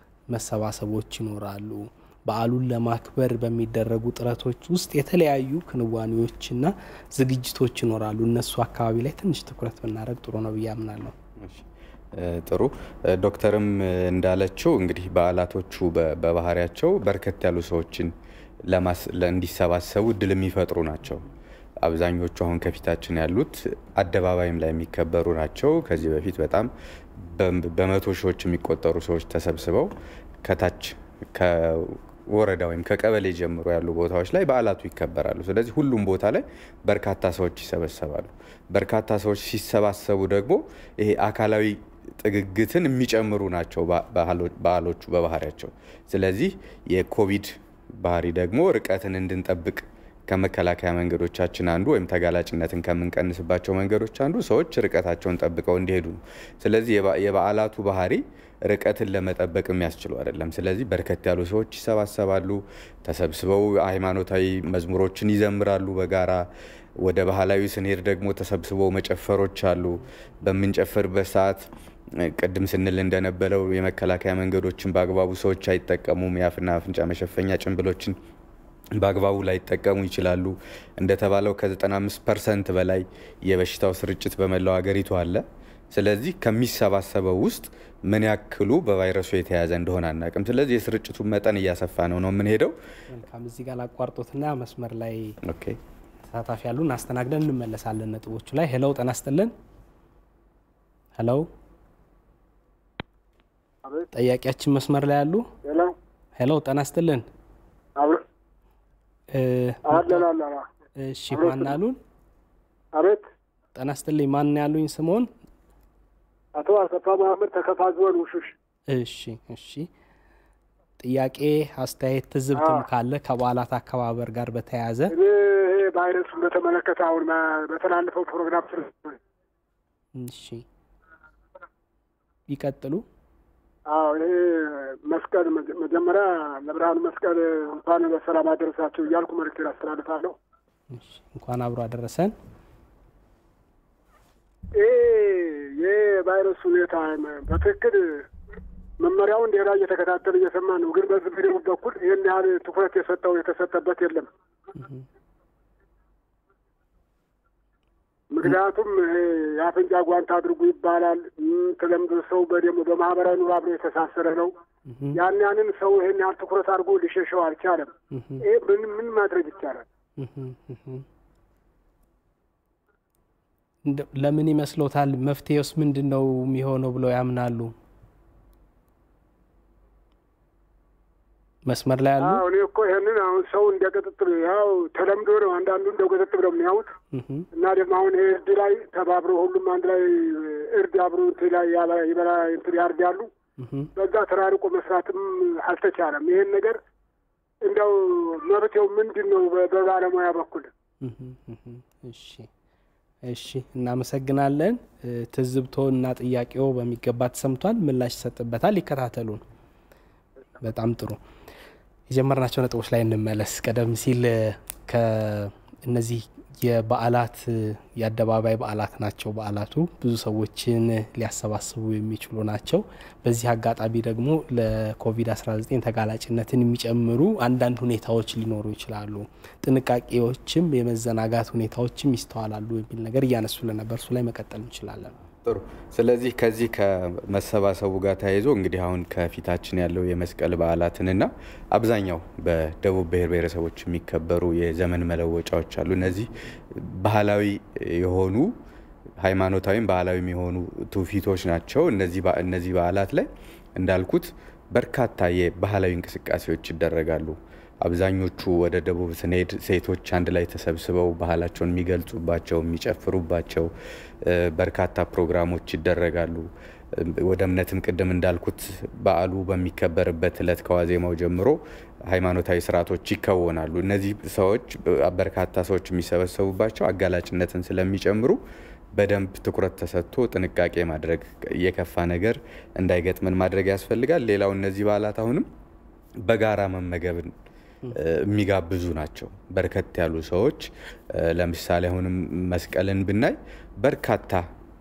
መሰባሰቦች ይኖራሉ። በዓሉን ለማክበር በሚደረጉ ጥረቶች ውስጥ የተለያዩ ክንዋኔዎችና ዝግጅቶች ይኖራሉ። እነሱ አካባቢ ላይ ትንሽ ትኩረት ብናደርግ ጥሩ ነው ብዬ አምናለሁ። እሺ፣ እ፣ ጥሩ እ፣ ዶክተርም እ፣ እንዳለችው እንግዲህ በዓላቶቹ በ- በባህሪያቸው በርከት ያሉ ሰዎችን ለማስ- ለ- እንዲሰባሰቡ እድል የሚፈጥሩ ናቸው። አብዛኞቹ አሁን ከፊታችን ያሉት አደባባይም ላይ የሚከበሩ ናቸው። ከዚህ በፊት በጣም በ- በመቶ ሺዎች የሚቆጠሩ ሰዎች ተሰብስበው ከታች ከወረዳ ወይም ከቀበሌ ጀምሮ ያሉ ቦታዎች ላይ በዓላቱ ይከበራሉ። ስለዚህ ሁሉም ቦታ ላይ በርካታ ሰዎች ይሰበሰባሉ። በርካታ ሰዎች ሲሰባሰቡ ደግሞ ይሄ አካላዊ ጥግግትን የሚጨምሩ ናቸው በ- ባህሎ- በዓሎቹ በባህሪያቸው። ስለዚህ የኮቪድ ባህሪ ደግሞ ርቀትን እንድንጠብቅ ከመከላከያ መንገዶቻችን አንዱ ወይም ተጋላጭነትን ከምንቀንስባቸው መንገዶች አንዱ ሰዎች ርቀታቸውን ጠብቀው እንዲሄዱ ነው። ስለዚህ የበዓላቱ ባህሪ ርቀትን ለመጠበቅ የሚያስችሉ አይደለም። ስለዚህ በርከት ያሉ ሰዎች ይሰባሰባሉ፣ ተሰብስበው ሃይማኖታዊ መዝሙሮችን ይዘምራሉ በጋራ ወደ ባህላዊ ስንሄድ ደግሞ ተሰብስበው መጨፈሮች አሉ። በምንጨፍርበት ሰዓት ቅድም ስንል እንደነበረው የመከላከያ መንገዶችን በአግባቡ ሰዎች አይጠቀሙም። የአፍና አፍንጫ መሸፈኛ ጭንብሎችን በአግባቡ ላይጠቀሙ ይችላሉ። እንደተባለው ከ95 ፐርሰንት በላይ የበሽታው ስርጭት በመላው ሀገሪቱ አለ። ስለዚህ ከሚሰባሰበው ውስጥ ምን ያክሉ በቫይረሱ የተያዘ እንደሆነ አናውቅም። ስለዚህ የስርጭቱን መጠን እያሰፋ ነው ነው የምንሄደው። መልካም እዚህ ጋር ላቋርጦትና መስመር ላይ ኦኬ ተሳታፊ ያሉን አስተናግደን እንመለሳለን ነጥቦቹ ላይ። ሄለው ጤና ይስጥልን። ሄለው ጠያቂያችን መስመር ላይ ያሉ ሄለው ጤና ይስጥልን። እሺ ማን አሉን? አቤት ጤና ይስጥልኝ። ማን ያሉኝ? ስምዎን? አቶ አሰፋ መሀመድ ተከፋ ዞን ውሹሽ። እሺ እሺ። ጥያቄ፣ አስተያየት፣ ትዝብትም ካለ ከበዓላት አከባበር ጋር በተያያዘ እኔ ይሄ ቫይረሱን በተመለከተ አሁን በተላለፈው ፕሮግራም ስለ እሺ ይቀጥሉ። አዎ ይሄ መስቀል መጀመሪያ ለብርሃኑ መስቀል እንኳን በሰላም አደረሳቸው እያልኩ መልዕክቴን አስተላልፋለሁ። እሺ እንኳን አብሮ አደረሰን። ይሄ የቫይረሱ ሁኔታ በትክክል መመሪያውን ሌላ እየተከታተል እየሰማ ነው። ግን በዚህ ቪዲዮ በኩል ይህን ያህል ትኩረት የሰጠው የተሰጠበት የለም። ምክንያቱም ይሄ የአፍንጫ ጓንት አድርጉ ይባላል። ተለምዶ ሰው በደሞ በማህበራዊ ኑሮ አብሮ የተሳሰረ ነው። ያን ያንን ሰው ይሄን ያህል ትኩረት አድርጎ ሊሸሸው አልቻለም። ይሄ ምን ምን ማድረግ ይቻላል? ለምን ይመስሎታል? መፍትሄውስ ምንድን ነው የሚሆነው ብለው ያምናሉ? መስመር ላይ ያሉ እኔ እኮ ይህንን አሁን ሰው እንደ ቅጥጥር ያው ተለምዶ ነው። አንዳንዱ እንደ ቅጥጥር ነው የሚያዩት እና ደግሞ አሁን ይሄ እርድ ላይ ተባብሮ ሁሉም አንድ ላይ እርድ አብሮ እንትን ላይ ይበላ እንትን ያርዳሉ። በዛ ተራርቆ መስራትም አልተቻለም። ይሄን ነገር እንደው መፍትሄው ምንድን ነው በባለሙያ በኩል? እሺ እሺ፣ እናመሰግናለን። ትዝብቶ እና ጥያቄው በሚገባ ተሰምቷል። ምላሽ ይሰጥበታል። ይከታተሉን። በጣም ጥሩ። የጀመርናቸው ነጥቦች ላይ እንመለስ። ቀደም ሲል ከእነዚህ የበዓላት የአደባባይ በዓላት ናቸው። በዓላቱ ብዙ ሰዎችን ሊያሰባስቡ የሚችሉ ናቸው። በዚህ አጋጣሚ ደግሞ ለኮቪድ-19 ተጋላጭነትን የሚጨምሩ አንዳንድ ሁኔታዎች ሊኖሩ ይችላሉ። ጥንቃቄዎችም የመዘናጋት ሁኔታዎችም ይስተዋላሉ የሚል ነገር እያነሱ ለነበር እሱ ላይ መቀጠል እንችላለን። ጥሩ። ስለዚህ ከዚህ ከመሰባሰቡ ጋር ተያይዞ እንግዲህ አሁን ከፊታችን ያለው የመስቀል በዓላትንና አብዛኛው በደቡብ ብሔር ብሔረሰቦች የሚከበሩ የዘመን መለወጫዎች አሉ። እነዚህ ባህላዊ የሆኑ ሃይማኖታዊም ባህላዊም የሆኑ ትውፊቶች ናቸው። እነዚህ በዓላት ላይ እንዳልኩት በርካታ የባህላዊ እንቅስቃሴዎች ይደረጋሉ። አብዛኞቹ ወደ ደቡብ ስንሄድ ሴቶች አንድ ላይ ተሰብስበው ባህላቸውን የሚገልጹባቸው የሚጨፍሩባቸው በርካታ ፕሮግራሞች ይደረጋሉ። ወደ እምነትም ቅድም እንዳልኩት በዓሉ በሚከበርበት እለት ከዋዜማው ጀምሮ ሃይማኖታዊ ስርዓቶች ይከወናሉ። እነዚህ ሰዎች በርካታ ሰዎች የሚሰበሰቡባቸው አጋላጭነትን ስለሚጨምሩ በደንብ ትኩረት ተሰጥቶ ጥንቃቄ ማድረግ የከፋ ነገር እንዳይገጥመን ማድረግ ያስፈልጋል። ሌላው እነዚህ በዓላት አሁንም በጋራ መመገብን የሚጋብዙ ናቸው። በርከት ያሉ ሰዎች ለምሳሌ አሁንም መስቀልን ብናይ በርካታ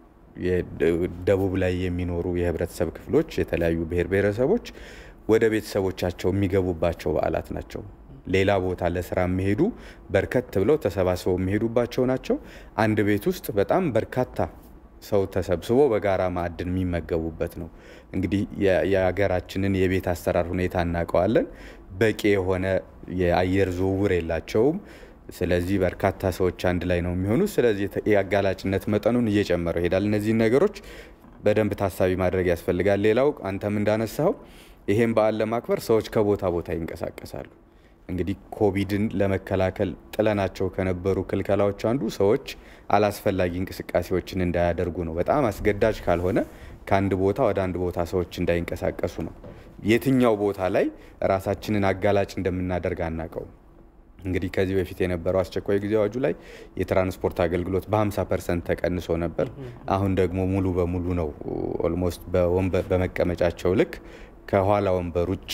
ደቡብ ላይ የሚኖሩ የህብረተሰብ ክፍሎች የተለያዩ ብሔር ብሔረሰቦች ወደ ቤተሰቦቻቸው የሚገቡባቸው በዓላት ናቸው። ሌላ ቦታ ለስራ የሚሄዱ በርከት ብለው ተሰባስበው የሚሄዱባቸው ናቸው። አንድ ቤት ውስጥ በጣም በርካታ ሰው ተሰብስቦ በጋራ ማዕድን የሚመገቡበት ነው። እንግዲህ የሀገራችንን የቤት አሰራር ሁኔታ እናውቀዋለን። በቂ የሆነ የአየር ዝውውር የላቸውም። ስለዚህ በርካታ ሰዎች አንድ ላይ ነው የሚሆኑ። ስለዚህ የአጋላጭነት መጠኑን እየጨመረው ይሄዳል። እነዚህን ነገሮች በደንብ ታሳቢ ማድረግ ያስፈልጋል። ሌላው አንተም እንዳነሳው ይሄን በዓል ለማክበር ሰዎች ከቦታ ቦታ ይንቀሳቀሳሉ። እንግዲህ ኮቪድን ለመከላከል ጥለናቸው ከነበሩ ክልከላዎች አንዱ ሰዎች አላስፈላጊ እንቅስቃሴዎችን እንዳያደርጉ ነው። በጣም አስገዳጅ ካልሆነ ከአንድ ቦታ ወደ አንድ ቦታ ሰዎች እንዳይንቀሳቀሱ ነው። የትኛው ቦታ ላይ ራሳችንን አጋላጭ እንደምናደርግ አናውቀውም። እንግዲህ ከዚህ በፊት የነበረው አስቸኳይ ጊዜ አዋጁ ላይ የትራንስፖርት አገልግሎት በ50 ፐርሰንት ተቀንሶ ነበር። አሁን ደግሞ ሙሉ በሙሉ ነው ኦልሞስት በመቀመጫቸው ልክ ከኋላ ወንበር ውጭ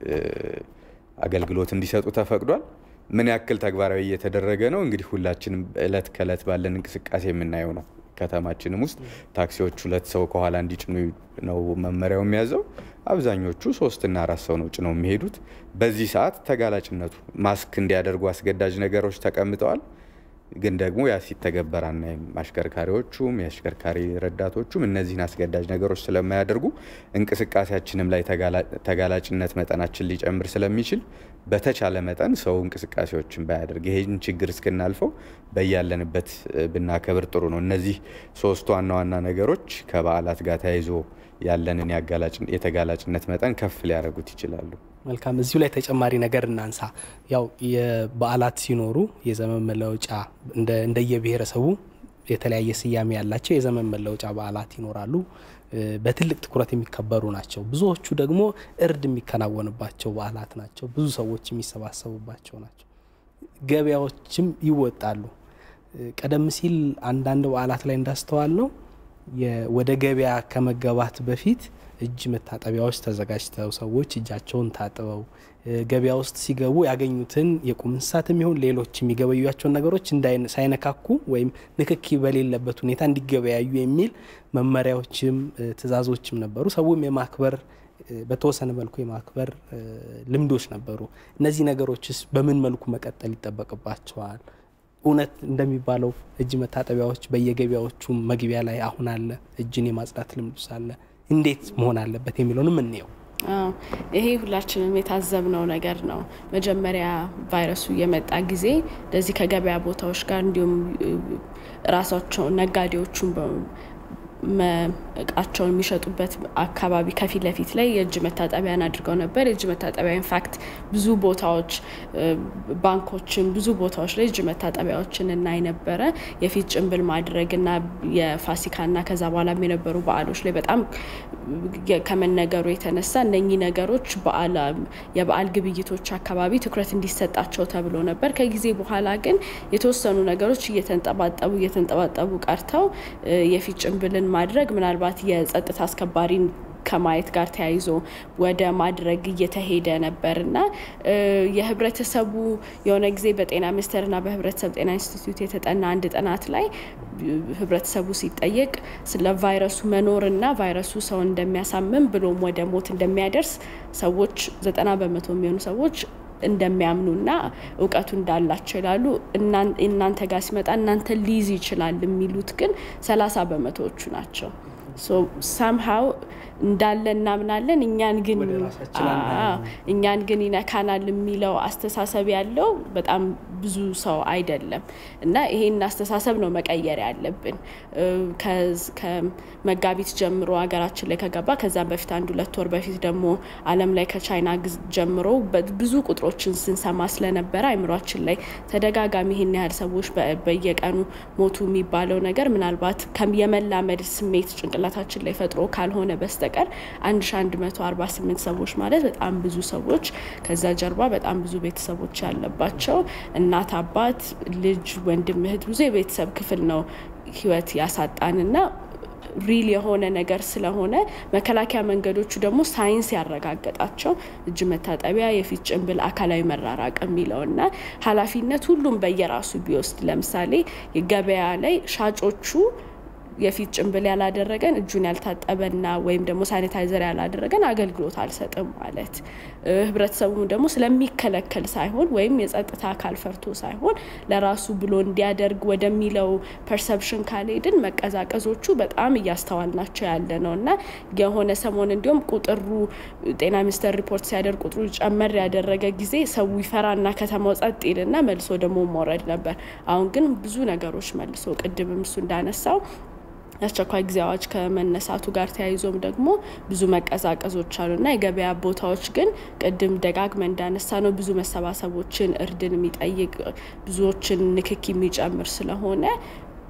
አገልግሎት እንዲሰጡ ተፈቅዷል። ምን ያክል ተግባራዊ እየተደረገ ነው? እንግዲህ ሁላችንም እለት ከእለት ባለን እንቅስቃሴ የምናየው ነው። ከተማችንም ውስጥ ታክሲዎች ሁለት ሰው ከኋላ እንዲጭኑ ነው መመሪያው የሚያዘው። አብዛኞቹ ሶስትና አራት ሰው ነው ጭነው የሚሄዱት። በዚህ ሰዓት ተጋላጭነቱ ማስክ እንዲያደርጉ አስገዳጅ ነገሮች ተቀምጠዋል። ግን ደግሞ ያ ሲተገበር አናይም። አሽከርካሪዎቹም የአሽከርካሪ ረዳቶቹም እነዚህን አስገዳጅ ነገሮች ስለማያደርጉ እንቅስቃሴያችንም ላይ ተጋላጭነት መጠናችን ሊጨምር ስለሚችል በተቻለ መጠን ሰው እንቅስቃሴዎችን ባያደርግ ይሄን ችግር እስክናልፈው በያለንበት ብናከብር ጥሩ ነው። እነዚህ ሶስቱ ዋና ዋና ነገሮች ከበዓላት ጋር ተያይዞ ያለንን የተጋላጭነት መጠን ከፍ ሊያደርጉት ይችላሉ። መልካም። እዚሁ ላይ ተጨማሪ ነገር እናንሳ። ያው የበዓላት ሲኖሩ የዘመን መለወጫ እንደየብሔረሰቡ የተለያየ ስያሜ ያላቸው የዘመን መለወጫ በዓላት ይኖራሉ። በትልቅ ትኩረት የሚከበሩ ናቸው። ብዙዎቹ ደግሞ እርድ የሚከናወንባቸው በዓላት ናቸው። ብዙ ሰዎች የሚሰባሰቡባቸው ናቸው። ገበያዎችም ይወጣሉ። ቀደም ሲል አንዳንድ በዓላት ላይ እንዳስተዋል ነው ወደ ገበያ ከመገባት በፊት እጅ መታጠቢያዎች ተዘጋጅተው ሰዎች እጃቸውን ታጥበው ገበያ ውስጥ ሲገቡ ያገኙትን የቁም እንስሳት የሚሆን ሌሎች የሚገበዩቸውን ነገሮች ሳይነካኩ ወይም ንክኪ በሌለበት ሁኔታ እንዲገበያዩ የሚል መመሪያዎችም ትዕዛዞችም ነበሩ። ሰውም የማክበር በተወሰነ መልኩ የማክበር ልምዶች ነበሩ። እነዚህ ነገሮችስ በምን መልኩ መቀጠል ይጠበቅባቸዋል? እውነት እንደሚባለው እጅ መታጠቢያዎች በየገበያዎቹ መግቢያ ላይ አሁን አለ? እጅን የማጽዳት ልምዱ ሳለ እንዴት መሆን አለበት የሚለውንም እንየው። ይሄ ሁላችንም የታዘብነው ነገር ነው። መጀመሪያ ቫይረሱ የመጣ ጊዜ እንደዚህ ከገበያ ቦታዎች ጋር እንዲሁም ራሳቸው ነጋዴዎቹን እቃቸውን የሚሸጡበት አካባቢ ከፊት ለፊት ላይ የእጅ መታጠቢያን አድርገው ነበር። የእጅ መታጠቢያ ኢንፋክት ብዙ ቦታዎች ባንኮችን፣ ብዙ ቦታዎች ላይ እጅ መታጠቢያዎችን እናይ ነበረ። የፊት ጭንብል ማድረግና የፋሲካና ከዛ በኋላም የነበሩ በዓሎች ላይ በጣም ከመነገሩ የተነሳ እነኚህ ነገሮች የበዓል ግብይቶች አካባቢ ትኩረት እንዲሰጣቸው ተብሎ ነበር። ከጊዜ በኋላ ግን የተወሰኑ ነገሮች እየተንጠባጠቡ እየተንጠባጠቡ ቀርተው የፊት ጭንብልን ማድረግ ምናልባት የጸጥታ አስከባሪን ከማየት ጋር ተያይዞ ወደ ማድረግ እየተሄደ ነበር እና የህብረተሰቡ የሆነ ጊዜ በጤና ሚኒስቴርና በህብረተሰብ ጤና ኢንስቲትዩት የተጠና አንድ ጥናት ላይ ህብረተሰቡ ሲጠየቅ ስለ ቫይረሱ መኖርና ቫይረሱ ሰው እንደሚያሳምም ብሎም ወደ ሞት እንደሚያደርስ ሰዎች ዘጠና በመቶ የሚሆኑ ሰዎች እንደሚያምኑና እውቀቱ እንዳላቸው ይላሉ። እናንተ ጋር ሲመጣ እናንተ ሊይዝ ይችላል የሚሉት ግን ሰላሳ በመቶዎቹ ናቸው። ሳምሃው እንዳለ እናምናለን እኛን ግን እኛን ግን ይነካናል የሚለው አስተሳሰብ ያለው በጣም ብዙ ሰው አይደለም እና ይሄን አስተሳሰብ ነው መቀየር ያለብን። ከመጋቢት ጀምሮ ሀገራችን ላይ ከገባ ከዛም በፊት አንድ ሁለት ወር በፊት ደግሞ ዓለም ላይ ከቻይና ጀምሮ ብዙ ቁጥሮችን ስንሰማ ስለነበረ አይምሯችን ላይ ተደጋጋሚ ይህን ያህል ሰዎች በየቀኑ ሞቱ የሚባለው ነገር ምናልባት የመላመድ ስሜት ጭንቅላታችን ላይ ፈጥሮ ካልሆነ በስተቀር 1148 ሰዎች ማለት በጣም ብዙ ሰዎች ከዛ ጀርባ በጣም ብዙ ቤተሰቦች ያለባቸው እናት፣ አባት፣ ልጅ፣ ወንድም፣ እህት ብዙ የቤተሰብ ክፍል ነው ህይወት ያሳጣንና ሪል የሆነ ነገር ስለሆነ መከላከያ መንገዶቹ ደግሞ ሳይንስ ያረጋገጣቸው እጅ መታጠቢያ፣ የፊት ጭንብል፣ አካላዊ መራራቅ የሚለውና ኃላፊነት ሁሉም በየራሱ ቢወስድ ለምሳሌ ገበያ ላይ ሻጮቹ የፊት ጭንብል ያላደረገን እጁን ያልታጠበና ወይም ደግሞ ሳኒታይዘር ያላደረገን አገልግሎት አልሰጥም ማለት ህብረተሰቡም ደግሞ ስለሚከለከል ሳይሆን ወይም የጸጥታ አካል ፈርቶ ሳይሆን ለራሱ ብሎ እንዲያደርግ ወደሚለው ፐርሰፕሽን ካልሄድን መቀዛቀዞቹ በጣም እያስተዋልናቸው ያለ ነው እና የሆነ ሰሞን እንዲሁም ቁጥሩ ጤና ሚኒስቴር ሪፖርት ሲያደርግ ቁጥሩ ጨመር ያደረገ ጊዜ ሰው ይፈራና ከተማው ጸጥ ይልና መልሶ ደግሞ መውረድ ነበር። አሁን ግን ብዙ ነገሮች መልሶ ቅድምም እሱ እንዳነሳው የአስቸኳይ ጊዜ አዋጅ ከመነሳቱ ጋር ተያይዞም ደግሞ ብዙ መቀዛቀዞች አሉና የገበያ ቦታዎች ግን ቅድም ደጋግመ እንዳነሳ ነው ብዙ መሰባሰቦችን እርድን የሚጠይቅ ብዙዎችን ንክኪ የሚጨምር ስለሆነ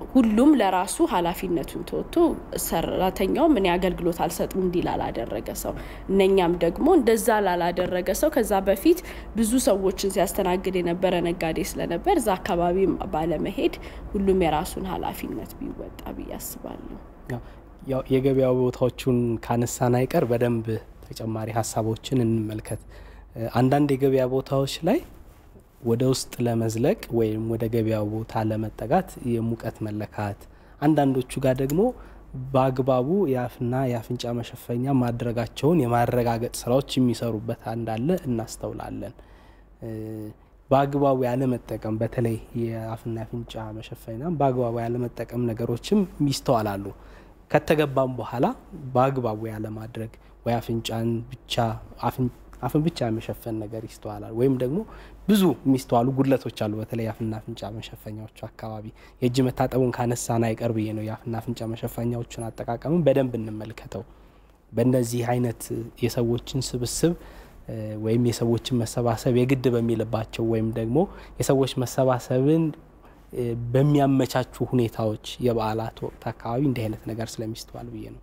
ሁሉም ለራሱ ኃላፊነቱን ተወጥቶ ሰራተኛውም እኔ አገልግሎት አልሰጥም እንዲህ ላላደረገ ሰው እነኛም ደግሞ እንደዛ ላላደረገ ሰው ከዛ በፊት ብዙ ሰዎችን ሲያስተናግድ የነበረ ነጋዴ ስለነበር እዛ አካባቢ ባለመሄድ ሁሉም የራሱን ኃላፊነት ቢወጣ ብዬ አስባለሁ። ያው የገበያ ቦታዎቹን ካነሳን አይቀር በደንብ ተጨማሪ ሀሳቦችን እንመልከት። አንዳንድ የገበያ ቦታዎች ላይ ወደ ውስጥ ለመዝለቅ ወይም ወደ ገበያው ቦታ ለመጠጋት የሙቀት መለካት፣ አንዳንዶቹ ጋር ደግሞ በአግባቡ የአፍና የአፍንጫ መሸፈኛ ማድረጋቸውን የማረጋገጥ ስራዎች የሚሰሩበት እንዳለ እናስተውላለን። በአግባቡ ያለመጠቀም በተለይ የአፍና የአፍንጫ መሸፈኛ በአግባቡ ያለመጠቀም ነገሮችም ይስተዋላሉ። ከተገባም በኋላ በአግባቡ ያለማድረግ ወይ አፍንጫን ብቻ አፍን ብቻ የመሸፈን ነገር ይስተዋላል። ወይም ደግሞ ብዙ የሚስተዋሉ ጉድለቶች አሉ። በተለይ የአፍና አፍንጫ መሸፈኛዎቹ አካባቢ የእጅ መታጠቡን ካነሳን አይቀር ብዬ ነው የአፍና አፍንጫ መሸፈኛዎችን አጠቃቀምን በደንብ እንመልከተው። በእነዚህ አይነት የሰዎችን ስብስብ ወይም የሰዎችን መሰባሰብ የግድ በሚልባቸው ወይም ደግሞ የሰዎች መሰባሰብን በሚያመቻቹ ሁኔታዎች የበዓላት ወቅት አካባቢ እንዲህ አይነት ነገር ስለሚስተዋል ብዬ ነው።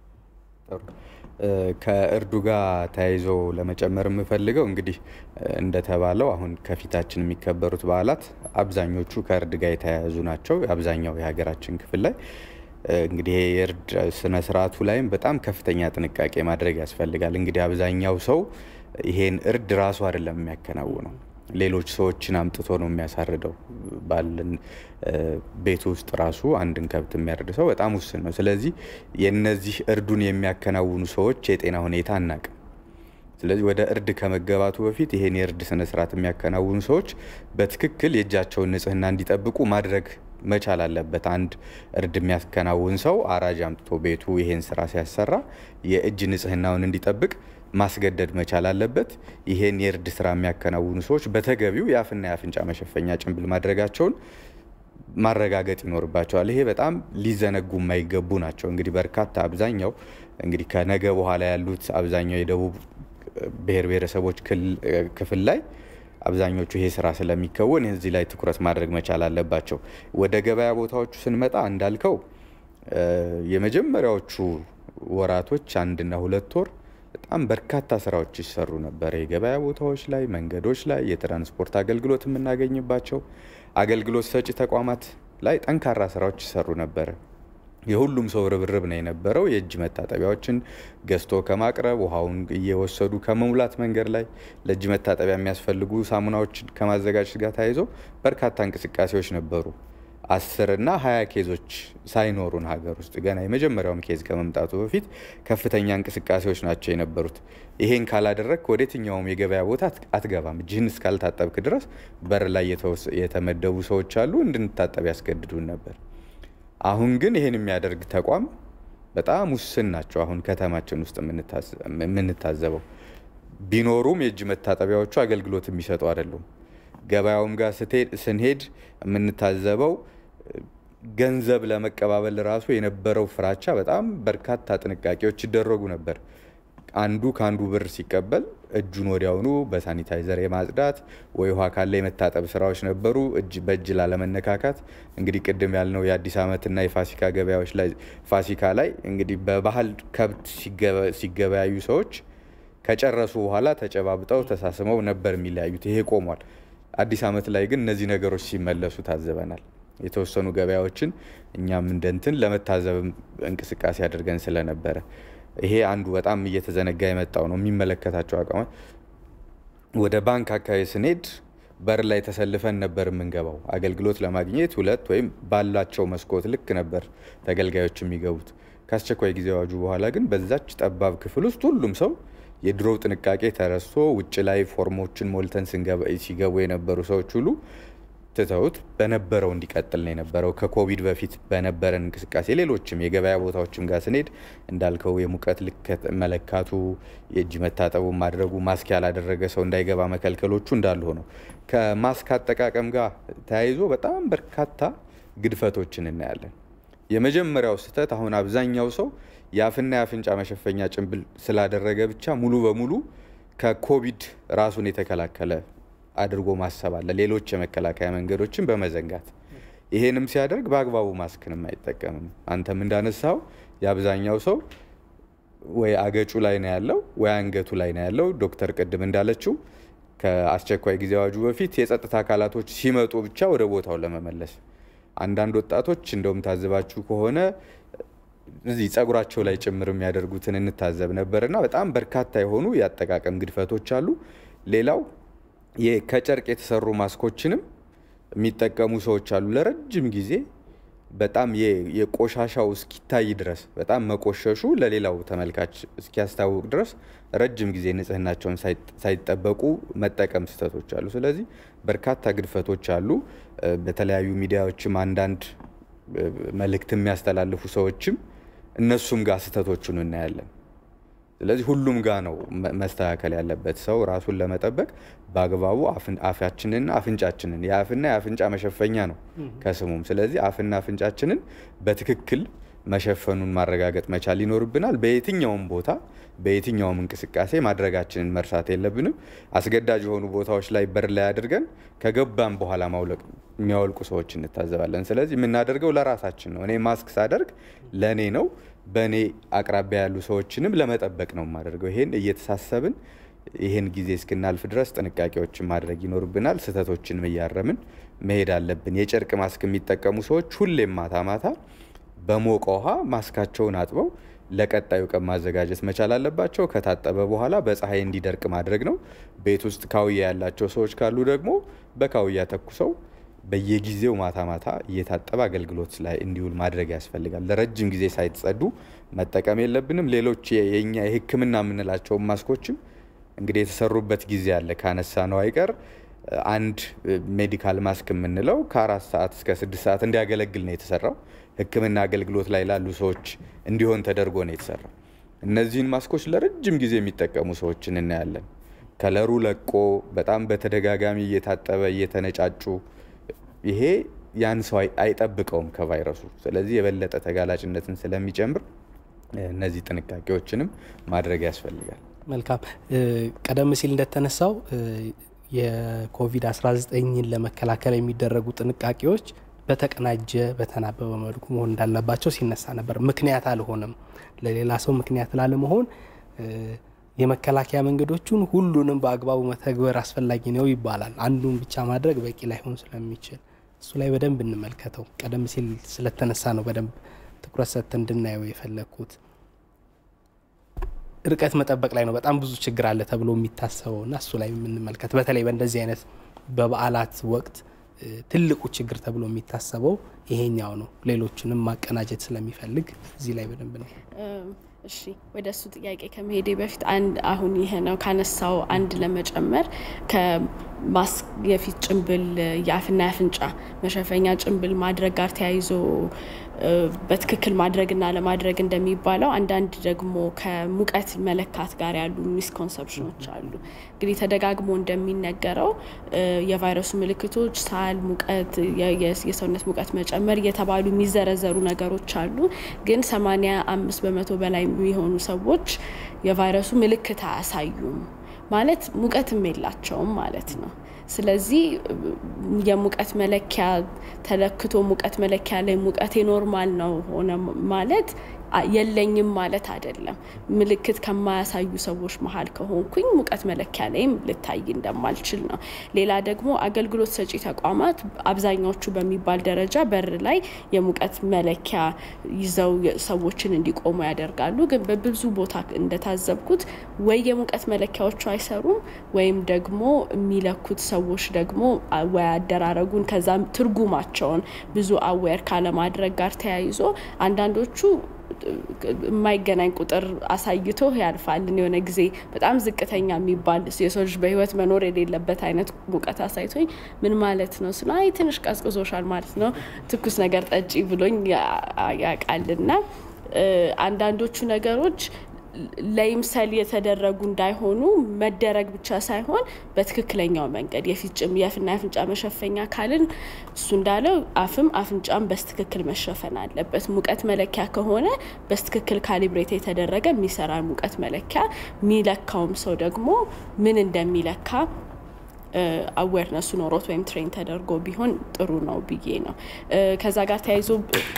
ከእርዱ ጋር ተያይዞ ለመጨመር የምፈልገው እንግዲህ እንደተባለው አሁን ከፊታችን የሚከበሩት በዓላት አብዛኞቹ ከእርድ ጋር የተያያዙ ናቸው። አብዛኛው የሀገራችን ክፍል ላይ እንግዲህ የእርድ ስነ ስርዓቱ ላይም በጣም ከፍተኛ ጥንቃቄ ማድረግ ያስፈልጋል። እንግዲህ አብዛኛው ሰው ይሄን እርድ ራሱ አይደለም የሚያከናውነው ሌሎች ሰዎችን አምጥቶ ነው የሚያሳርደው። ባለን ቤት ውስጥ ራሱ አንድን ከብት የሚያርድ ሰው በጣም ውስን ነው። ስለዚህ የነዚህ እርዱን የሚያከናውኑ ሰዎች የጤና ሁኔታ አናቅም። ስለዚህ ወደ እርድ ከመገባቱ በፊት ይሄን የእርድ ስነስርዓት የሚያከናውኑ ሰዎች በትክክል የእጃቸውን ንጽህና እንዲጠብቁ ማድረግ መቻል አለበት። አንድ እርድ የሚያከናውን ሰው አራጅ አምጥቶ ቤቱ ይሄን ስራ ሲያሰራ የእጅ ንጽህናውን እንዲጠብቅ ማስገደድ መቻል አለበት። ይሄን የእርድ ስራ የሚያከናውኑ ሰዎች በተገቢው የአፍና የአፍንጫ መሸፈኛ ጭንብል ማድረጋቸውን ማረጋገጥ ይኖርባቸዋል። ይሄ በጣም ሊዘነጉ የማይገቡ ናቸው። እንግዲህ በርካታ አብዛኛው እንግዲህ ከነገ በኋላ ያሉት አብዛኛው የደቡብ ብሔር ብሔረሰቦች ክፍል ላይ አብዛኞቹ ይሄ ስራ ስለሚከወን እዚህ ላይ ትኩረት ማድረግ መቻል አለባቸው። ወደ ገበያ ቦታዎቹ ስንመጣ እንዳልከው የመጀመሪያዎቹ ወራቶች አንድና ሁለት ወር በጣም በርካታ ስራዎች ይሰሩ ነበር። የገበያ ቦታዎች ላይ፣ መንገዶች ላይ፣ የትራንስፖርት አገልግሎት የምናገኝባቸው አገልግሎት ሰጪ ተቋማት ላይ ጠንካራ ስራዎች ይሰሩ ነበረ። የሁሉም ሰው ርብርብ ነው የነበረው። የእጅ መታጠቢያዎችን ገዝቶ ከማቅረብ ውሃውን እየወሰዱ ከመሙላት መንገድ ላይ ለእጅ መታጠቢያ የሚያስፈልጉ ሳሙናዎችን ከማዘጋጀት ጋር ተያይዞ በርካታ እንቅስቃሴዎች ነበሩ። አስር እና ሀያ ኬዞች ሳይኖሩን ሀገር ውስጥ ገና የመጀመሪያውም ኬዝ ከመምጣቱ በፊት ከፍተኛ እንቅስቃሴዎች ናቸው የነበሩት። ይሄን ካላደረግ ወደ የትኛውም የገበያ ቦታ አትገባም። እጅህን እስካልታጠብክ ድረስ በር ላይ የተመደቡ ሰዎች አሉ፣ እንድንታጠብ ያስገድዱን ነበር። አሁን ግን ይሄን የሚያደርግ ተቋም በጣም ውስን ናቸው። አሁን ከተማችን ውስጥ የምንታዘበው ቢኖሩም የእጅ መታጠቢያዎቹ አገልግሎት የሚሰጡ አይደሉም። ገበያውም ጋር ስንሄድ የምንታዘበው ገንዘብ ለመቀባበል ራሱ የነበረው ፍራቻ በጣም በርካታ ጥንቃቄዎች ይደረጉ ነበር። አንዱ ከአንዱ ብር ሲቀበል እጁን ወዲያውኑ በሳኒታይዘር የማጽዳት ወይ ውሃ ካለ የመታጠብ ስራዎች ነበሩ። እጅ በእጅ ላለመነካካት እንግዲህ ቅድም ያልነው የአዲስ ዓመትና የፋሲካ ገበያዎች ላይ ፋሲካ ላይ እንግዲህ በባህል ከብት ሲገበያዩ ሰዎች ከጨረሱ በኋላ ተጨባብጠው ተሳስመው ነበር የሚለያዩት። ይሄ ቆሟል። አዲስ ዓመት ላይ ግን እነዚህ ነገሮች ሲመለሱ ታዘበናል። የተወሰኑ ገበያዎችን እኛም እንደንትን ለመታዘብ እንቅስቃሴ አድርገን ስለነበረ ይሄ አንዱ በጣም እየተዘነጋ የመጣው ነው። የሚመለከታቸው አቋማት ወደ ባንክ አካባቢ ስንሄድ በር ላይ ተሰልፈን ነበር የምንገባው። አገልግሎት ለማግኘት ሁለት ወይም ባላቸው መስኮት ልክ ነበር ተገልጋዮች የሚገቡት። ከአስቸኳይ ጊዜ አዋጁ በኋላ ግን በዛች ጠባብ ክፍል ውስጥ ሁሉም ሰው የድሮው ጥንቃቄ ተረስቶ ውጭ ላይ ፎርሞችን ሞልተን ሲገቡ የነበሩ ሰዎች ሁሉ ትተውት በነበረው እንዲቀጥል ነው የነበረው። ከኮቪድ በፊት በነበረን እንቅስቃሴ ሌሎችም የገበያ ቦታዎችም ጋር ስንሄድ እንዳልከው የሙቀት ልክ መለካቱ፣ የእጅ መታጠቡ ማድረጉ፣ ማስክ ያላደረገ ሰው እንዳይገባ መከልከሎቹ እንዳሉ ሆነው ከማስክ አጠቃቀም ጋር ተያይዞ በጣም በርካታ ግድፈቶችን እናያለን። የመጀመሪያው ስህተት አሁን አብዛኛው ሰው የአፍና የአፍንጫ መሸፈኛ ጭንብል ስላደረገ ብቻ ሙሉ በሙሉ ከኮቪድ ራሱን የተከላከለ አድርጎ ማሰብ አለ። ሌሎች የመከላከያ መንገዶችን በመዘንጋት ይሄንም ሲያደርግ በአግባቡ ማስክንም አይጠቀምም። አንተም እንዳነሳው የአብዛኛው ሰው ወይ አገጩ ላይ ነው ያለው ወይ አንገቱ ላይ ነው ያለው። ዶክተር ቅድም እንዳለችው ከአስቸኳይ ጊዜ አዋጁ በፊት የጸጥታ አካላቶች ሲመጡ ብቻ ወደ ቦታው ለመመለስ አንዳንድ ወጣቶች እንደውም ታዝባችሁ ከሆነ እዚህ ጸጉራቸው ላይ ጭምር የሚያደርጉትን እንታዘብ ነበርና በጣም በርካታ የሆኑ የአጠቃቀም ግድፈቶች አሉ። ሌላው ከጨርቅ የተሰሩ ማስኮችንም የሚጠቀሙ ሰዎች አሉ። ለረጅም ጊዜ በጣም የቆሻሻው እስኪታይ ድረስ በጣም መቆሸሹ ለሌላው ተመልካች እስኪያስታውቅ ድረስ ረጅም ጊዜ ንጽህናቸውን ሳይጠበቁ መጠቀም ስህተቶች አሉ። ስለዚህ በርካታ ግድፈቶች አሉ። በተለያዩ ሚዲያዎችም አንዳንድ መልእክት የሚያስተላልፉ ሰዎችም እነሱም ጋር ስህተቶቹን እናያለን። ስለዚህ ሁሉም ጋር ነው መስተካከል ያለበት። ሰው ራሱን ለመጠበቅ በአግባቡ አፋችንንና አፍንጫችንን የአፍና የአፍንጫ መሸፈኛ ነው ከስሙም። ስለዚህ አፍና አፍንጫችንን በትክክል መሸፈኑን ማረጋገጥ መቻል ይኖርብናል። በየትኛውም ቦታ በየትኛውም እንቅስቃሴ ማድረጋችንን መርሳት የለብንም። አስገዳጅ የሆኑ ቦታዎች ላይ በር ላይ አድርገን ከገባን በኋላ ማውለቅ የሚያወልቁ ሰዎች እንታዘባለን። ስለዚህ የምናደርገው ለራሳችን ነው። እኔ ማስክ ሳደርግ ለእኔ ነው። በእኔ አቅራቢያ ያሉ ሰዎችንም ለመጠበቅ ነው የማደርገው። ይሄን እየተሳሰብን ይህን ጊዜ እስክናልፍ ድረስ ጥንቃቄዎችን ማድረግ ይኖርብናል። ስህተቶችን እያረምን መሄድ አለብን። የጨርቅ ማስክ የሚጠቀሙ ሰዎች ሁሌም ማታ ማታ በሞቀ ውሃ ማስካቸውን አጥበው ለቀጣዩ ቀን ማዘጋጀት መቻል አለባቸው። ከታጠበ በኋላ በፀሐይ እንዲደርቅ ማድረግ ነው። ቤት ውስጥ ካውያ ያላቸው ሰዎች ካሉ ደግሞ በካውያ ተኩሰው በየጊዜው ማታ ማታ እየታጠበ አገልግሎት ላይ እንዲውል ማድረግ ያስፈልጋል። ለረጅም ጊዜ ሳይጸዱ መጠቀም የለብንም። ሌሎች የኛ የሕክምና የምንላቸውን ማስኮችም እንግዲህ የተሰሩበት ጊዜ አለ። ካነሳ ነው አይቀር አንድ ሜዲካል ማስክ የምንለው ከአራት ሰዓት እስከ ስድስት ሰዓት እንዲያገለግል ነው የተሰራው። ሕክምና አገልግሎት ላይ ላሉ ሰዎች እንዲሆን ተደርጎ ነው የተሰራው። እነዚህን ማስኮች ለረጅም ጊዜ የሚጠቀሙ ሰዎችን እናያለን። ከለሩ ለቆ በጣም በተደጋጋሚ እየታጠበ እየተነጫጩ ይሄ ያን ሰው አይጠብቀውም ከቫይረሱ። ስለዚህ የበለጠ ተጋላጭነትን ስለሚጨምር እነዚህ ጥንቃቄዎችንም ማድረግ ያስፈልጋል። መልካም። ቀደም ሲል እንደተነሳው የኮቪድ-19ን ለመከላከል የሚደረጉ ጥንቃቄዎች በተቀናጀ በተናበበ መልኩ መሆን እንዳለባቸው ሲነሳ ነበር። ምክንያት አልሆነም። ለሌላ ሰው ምክንያት ላለመሆን የመከላከያ መንገዶቹን ሁሉንም በአግባቡ መተግበር አስፈላጊ ነው ይባላል። አንዱን ብቻ ማድረግ በቂ ላይሆን ስለሚችል እሱ ላይ በደንብ እንመልከተው። ቀደም ሲል ስለተነሳ ነው በደንብ ትኩረት ሰጥተን እንድናየው የፈለግኩት። ርቀት መጠበቅ ላይ ነው በጣም ብዙ ችግር አለ ተብሎ የሚታሰበው እና እሱ ላይ የምንመልከት በተለይ በእንደዚህ አይነት በበዓላት ወቅት ትልቁ ችግር ተብሎ የሚታሰበው ይሄኛው ነው። ሌሎችንም ማቀናጀት ስለሚፈልግ እዚህ ላይ በደንብ ነው። እሺ ወደ እሱ ጥያቄ ከመሄዴ በፊት አንድ አሁን ይሄ ነው ካነሳው አንድ ለመጨመር ከማስክ የፊት ጭንብል የአፍና የአፍንጫ መሸፈኛ ጭንብል ማድረግ ጋር ተያይዞ በትክክል ማድረግና ለማድረግ እንደሚባለው አንዳንድ ደግሞ ከሙቀት መለካት ጋር ያሉ ሚስኮንሰፕሽኖች አሉ። እንግዲህ ተደጋግሞ እንደሚነገረው የቫይረሱ ምልክቶች ሳል፣ ሙቀት፣ የሰውነት ሙቀት መጨመር እየተባሉ የሚዘረዘሩ ነገሮች አሉ። ግን ሰማኒያ አምስት በመቶ በላይ የሚሆኑ ሰዎች የቫይረሱ ምልክት አያሳዩም ማለት ሙቀትም የላቸውም ማለት ነው። ስለዚህ የሙቀት መለኪያ ተለክቶ ሙቀት መለኪያ ላይ ሙቀቴ ኖርማል ነው ሆነ ማለት የለኝም ማለት አይደለም። ምልክት ከማያሳዩ ሰዎች መሀል ከሆንኩኝ ሙቀት መለኪያ ላይም ልታይ እንደማልችል ነው። ሌላ ደግሞ አገልግሎት ሰጪ ተቋማት አብዛኛዎቹ በሚባል ደረጃ በር ላይ የሙቀት መለኪያ ይዘው ሰዎችን እንዲቆሙ ያደርጋሉ። ግን በብዙ ቦታ እንደታዘብኩት ወይ የሙቀት መለኪያዎቹ አይሰሩም ወይም ደግሞ የሚለኩት ሰዎች ደግሞ ወይ አደራረጉን ከዛም ትርጉማቸውን ብዙ አዌር ካለማድረግ ጋር ተያይዞ አንዳንዶቹ የማይገናኝ ቁጥር አሳይቶ ያልፋል። የሆነ ጊዜ በጣም ዝቅተኛ የሚባል የሰው ልጅ በህይወት መኖር የሌለበት አይነት ሙቀት አሳይቶኝ ምን ማለት ነው ስለ አይ ትንሽ ቀዝቅዞሻል ማለት ነው ትኩስ ነገር ጠጪ ብሎኝ ያውቃልና አንዳንዶቹ ነገሮች ለይምሰል የተደረጉ እንዳይሆኑ መደረግ ብቻ ሳይሆን በትክክለኛው መንገድ የፊት ጭም የአፍና የአፍንጫ መሸፈኛ ካልን እሱ እንዳለው አፍም አፍንጫም በስትክክል መሸፈን አለበት። ሙቀት መለኪያ ከሆነ በስትክክል ካሊብሬት የተደረገ የሚሰራ ሙቀት መለኪያ የሚለካውም ሰው ደግሞ ምን እንደሚለካ አዌርነሱ ኖሮት ወይም ትሬን ተደርጎ ቢሆን ጥሩ ነው ብዬ ነው። ከዛ ጋር ተያይዞ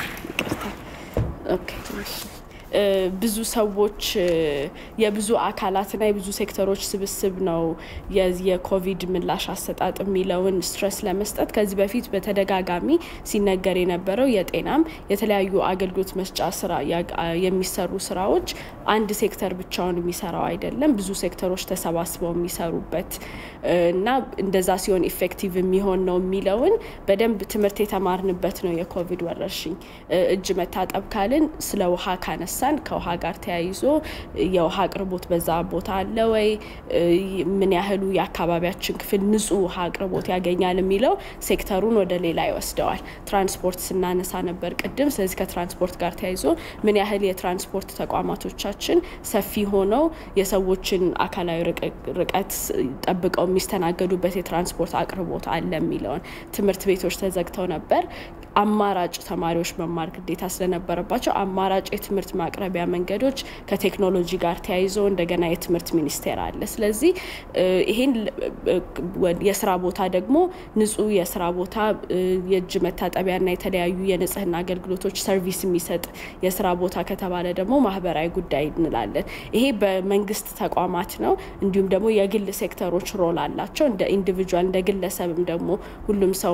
ብዙ ሰዎች የብዙ አካላትና የብዙ ሴክተሮች ስብስብ ነው የኮቪድ ምላሽ አሰጣጥ የሚለውን ስትረስ ለመስጠት ከዚህ በፊት በተደጋጋሚ ሲነገር የነበረው የጤናም የተለያዩ አገልግሎት መስጫ ስራ የሚሰሩ ስራዎች አንድ ሴክተር ብቻውን የሚሰራው አይደለም፣ ብዙ ሴክተሮች ተሰባስበው የሚሰሩበት እና እንደዛ ሲሆን ኢፌክቲቭ የሚሆን ነው የሚለውን በደንብ ትምህርት የተማርንበት ነው የኮቪድ ወረርሽኝ። እጅ መታጠብ ካልን ስለ ውሃ ካነሳ ካነሳን ከውሃ ጋር ተያይዞ የውሃ አቅርቦት በዛ ቦታ አለ ወይ፣ ምን ያህሉ የአካባቢያችን ክፍል ንጹህ ውሃ አቅርቦት ያገኛል የሚለው ሴክተሩን ወደ ሌላ ይወስደዋል። ትራንስፖርት ስናነሳ ነበር ቅድም። ስለዚህ ከትራንስፖርት ጋር ተያይዞ ምን ያህል የትራንስፖርት ተቋማቶቻችን ሰፊ ሆነው የሰዎችን አካላዊ ርቀት ጠብቀው የሚስተናገዱበት የትራንስፖርት አቅርቦት አለ የሚለውን ትምህርት ቤቶች ተዘግተው ነበር። አማራጭ ተማሪዎች መማር ግዴታ ስለነበረባቸው አማራጭ የትምህርት ማቅረቢያ መንገዶች ከቴክኖሎጂ ጋር ተያይዞ እንደገና የትምህርት ሚኒስቴር አለ። ስለዚህ ይሄን የስራ ቦታ ደግሞ ንጹህ የስራ ቦታ የእጅ መታጠቢያና የተለያዩ የንጽህና አገልግሎቶች ሰርቪስ የሚሰጥ የስራ ቦታ ከተባለ ደግሞ ማህበራዊ ጉዳይ እንላለን። ይሄ በመንግስት ተቋማት ነው። እንዲሁም ደግሞ የግል ሴክተሮች ሮል አላቸው። እንደ ኢንዲቪጁዋል እንደ ግለሰብም ደግሞ ሁሉም ሰው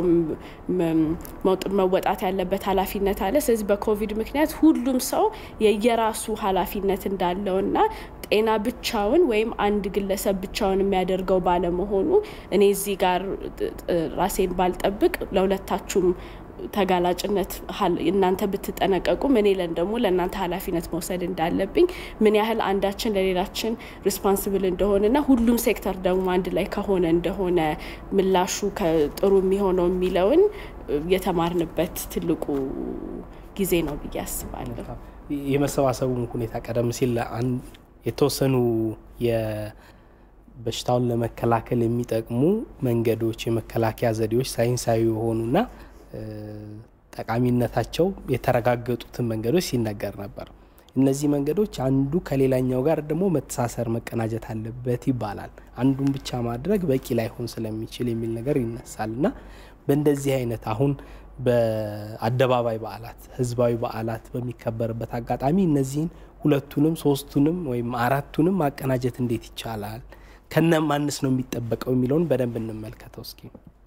መወጣት ያለበት ኃላፊነት አለ። ስለዚህ በኮቪድ ምክንያት ሁሉም ሰው የየራሱ ኃላፊነት እንዳለውና ጤና ብቻውን ወይም አንድ ግለሰብ ብቻውን የሚያደርገው ባለመሆኑ እኔ እዚህ ጋር ራሴን ባልጠብቅ ለሁለታችሁም ተጋላጭነት እናንተ ብትጠነቀቁም እኔ ለን ደግሞ ለእናንተ ኃላፊነት መውሰድ እንዳለብኝ ምን ያህል አንዳችን ለሌላችን ሪስፖንስብል እንደሆነና ሁሉም ሴክተር ደግሞ አንድ ላይ ከሆነ እንደሆነ ምላሹ ጥሩ የሚሆነው የሚለውን የተማርንበት ትልቁ ጊዜ ነው ብዬ አስባለሁ። የመሰባሰቡን ሁኔታ ቀደም ሲል የተወሰኑ በሽታውን ለመከላከል የሚጠቅሙ መንገዶች፣ የመከላከያ ዘዴዎች ሳይንሳዊ የሆኑና ጠቃሚነታቸው የተረጋገጡትን መንገዶች ሲነገር ነበር። እነዚህ መንገዶች አንዱ ከሌላኛው ጋር ደግሞ መተሳሰር መቀናጀት አለበት ይባላል። አንዱን ብቻ ማድረግ በቂ ላይሆን ስለሚችል የሚል ነገር ይነሳል እና በእንደዚህ አይነት አሁን በአደባባይ በዓላት፣ ህዝባዊ በዓላት በሚከበርበት አጋጣሚ እነዚህን ሁለቱንም ሶስቱንም ወይም አራቱንም ማቀናጀት እንዴት ይቻላል? ከነ ማንስ ነው የሚጠበቀው የሚለውን በደንብ እንመልከተው እስኪ።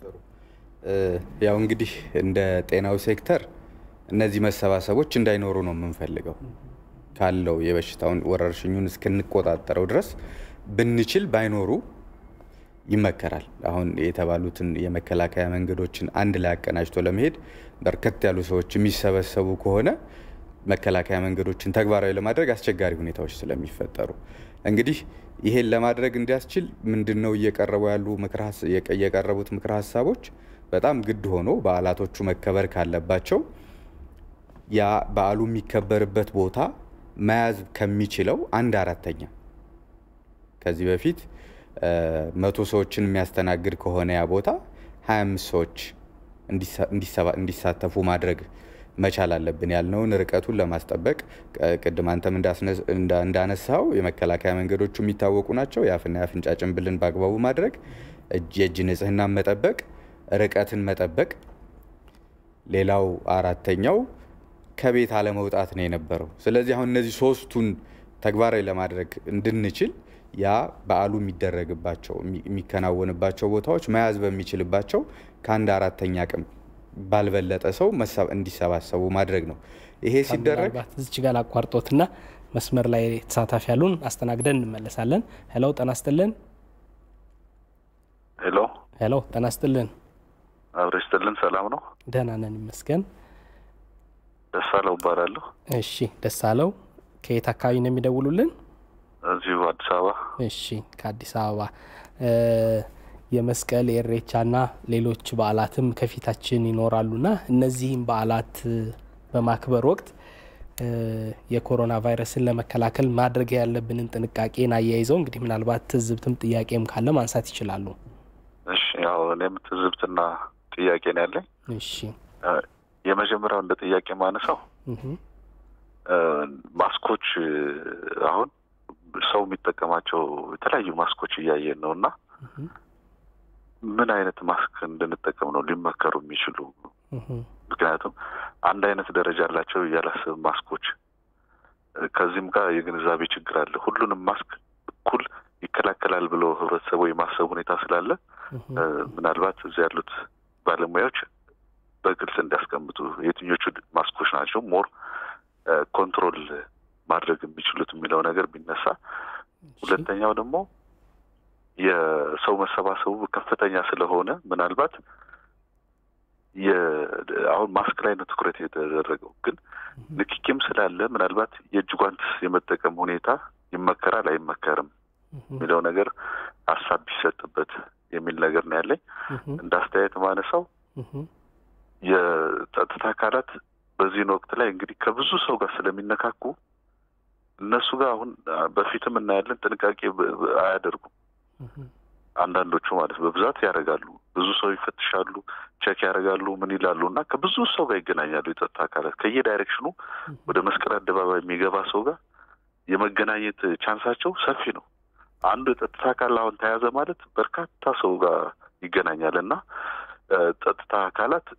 ያው እንግዲህ እንደ ጤናው ሴክተር እነዚህ መሰባሰቦች እንዳይኖሩ ነው የምንፈልገው። ካለው የበሽታውን ወረርሽኙን እስክንቆጣጠረው ድረስ ብንችል ባይኖሩ ይመከራል። አሁን የተባሉትን የመከላከያ መንገዶችን አንድ ላይ አቀናጅቶ ለመሄድ በርከት ያሉ ሰዎች የሚሰበሰቡ ከሆነ መከላከያ መንገዶችን ተግባራዊ ለማድረግ አስቸጋሪ ሁኔታዎች ስለሚፈጠሩ እንግዲህ ይሄን ለማድረግ እንዲያስችል ምንድን ነው እየቀረቡ ያሉ የቀረቡት ምክረ ሀሳቦች በጣም ግድ ሆኖ በዓላቶቹ መከበር ካለባቸው ያ በዓሉ የሚከበርበት ቦታ መያዝ ከሚችለው አንድ አራተኛ ከዚህ በፊት መቶ ሰዎችን የሚያስተናግድ ከሆነ ያ ቦታ 25 ሰዎች እንዲሳተፉ ማድረግ መቻል አለብን ያልነውን ርቀቱን ለማስጠበቅ ቅድም አንተም እንዳነሳው የመከላከያ መንገዶቹ የሚታወቁ ናቸው። የአፍና የአፍንጫ ጭንብልን በአግባቡ ማድረግ፣ የእጅ ንጽህናን መጠበቅ፣ ርቀትን መጠበቅ። ሌላው አራተኛው ከቤት አለመውጣት ነው የነበረው። ስለዚህ አሁን እነዚህ ሶስቱን ተግባራዊ ለማድረግ እንድንችል ያ በዓሉ የሚደረግባቸው የሚከናወንባቸው ቦታዎች መያዝ በሚችልባቸው ከአንድ አራተኛ አቅም ባልበለጠ ሰው እንዲሰባሰቡ ማድረግ ነው። ይሄ ሲደረግ እዚች ጋር አቋርጦትና መስመር ላይ ተሳታፊ ያሉን አስተናግደን እንመለሳለን። ሄሎ ጤና ይስጥልን። ሄሎ ሄሎ ጤና ይስጥልን። አብረ ይስጥልን። ሰላም ነው? ደህና ነን ይመስገን። ደሳለው እባላለሁ። እሺ ደሳለው፣ ከየት አካባቢ ነው የሚደውሉልን? እዚሁ አዲስ አበባ። እሺ ከአዲስ አበባ የመስቀል የእሬቻና ሌሎች በዓላትም ከፊታችን ይኖራሉና እነዚህም በዓላት በማክበር ወቅት የኮሮና ቫይረስን ለመከላከል ማድረግ ያለብንን ጥንቃቄን አያይዘው እንግዲህ ምናልባት ትዝብትም ጥያቄም ካለ ማንሳት ይችላሉ። እሺ ያው እኔም ትዝብትና ጥያቄ ነው ያለኝ። እሺ የመጀመሪያው እንደ ጥያቄ ማነሳው ማስኮች አሁን ሰው የሚጠቀማቸው የተለያዩ ማስኮች እያየን ነው እና ምን አይነት ማስክ እንድንጠቀም ነው ሊመከሩ የሚችሉ? ምክንያቱም አንድ አይነት ደረጃ አላቸው እያላስብ ማስኮች ከዚህም ጋር የግንዛቤ ችግር አለ። ሁሉንም ማስክ እኩል ይከላከላል ብሎ ህብረተሰቡ የማሰብ ሁኔታ ስላለ ምናልባት እዚህ ያሉት ባለሙያዎች በግልጽ እንዲያስቀምጡ የትኞቹ ማስኮች ናቸው ሞር ኮንትሮል ማድረግ የሚችሉት የሚለው ነገር ቢነሳ፣ ሁለተኛው ደግሞ የሰው መሰባሰቡ ከፍተኛ ስለሆነ ምናልባት አሁን ማስክ ላይ ነው ትኩረት የተደረገው፣ ግን ንክኪም ስላለ ምናልባት የእጅ ጓንት የመጠቀም ሁኔታ ይመከራል አይመከርም የሚለው ነገር ሀሳብ ቢሰጥበት የሚል ነገር ነው ያለኝ። እንደ አስተያየት ማነሳው የጸጥታ አካላት በዚህን ወቅት ላይ እንግዲህ ከብዙ ሰው ጋር ስለሚነካኩ እነሱ ጋር አሁን በፊትም እናያለን ጥንቃቄ አያደርጉም። አንዳንዶቹ ማለት በብዛት ያደርጋሉ። ብዙ ሰው ይፈትሻሉ፣ ቼክ ያደርጋሉ፣ ምን ይላሉ እና ከብዙ ሰው ጋር ይገናኛሉ። የጸጥታ አካላት ከየዳይሬክሽኑ ወደ መስቀል አደባባይ የሚገባ ሰው ጋር የመገናኘት ቻንሳቸው ሰፊ ነው። አንዱ የጸጥታ አካል አሁን ተያዘ ማለት በርካታ ሰው ጋር ይገናኛል እና ጸጥታ አካላት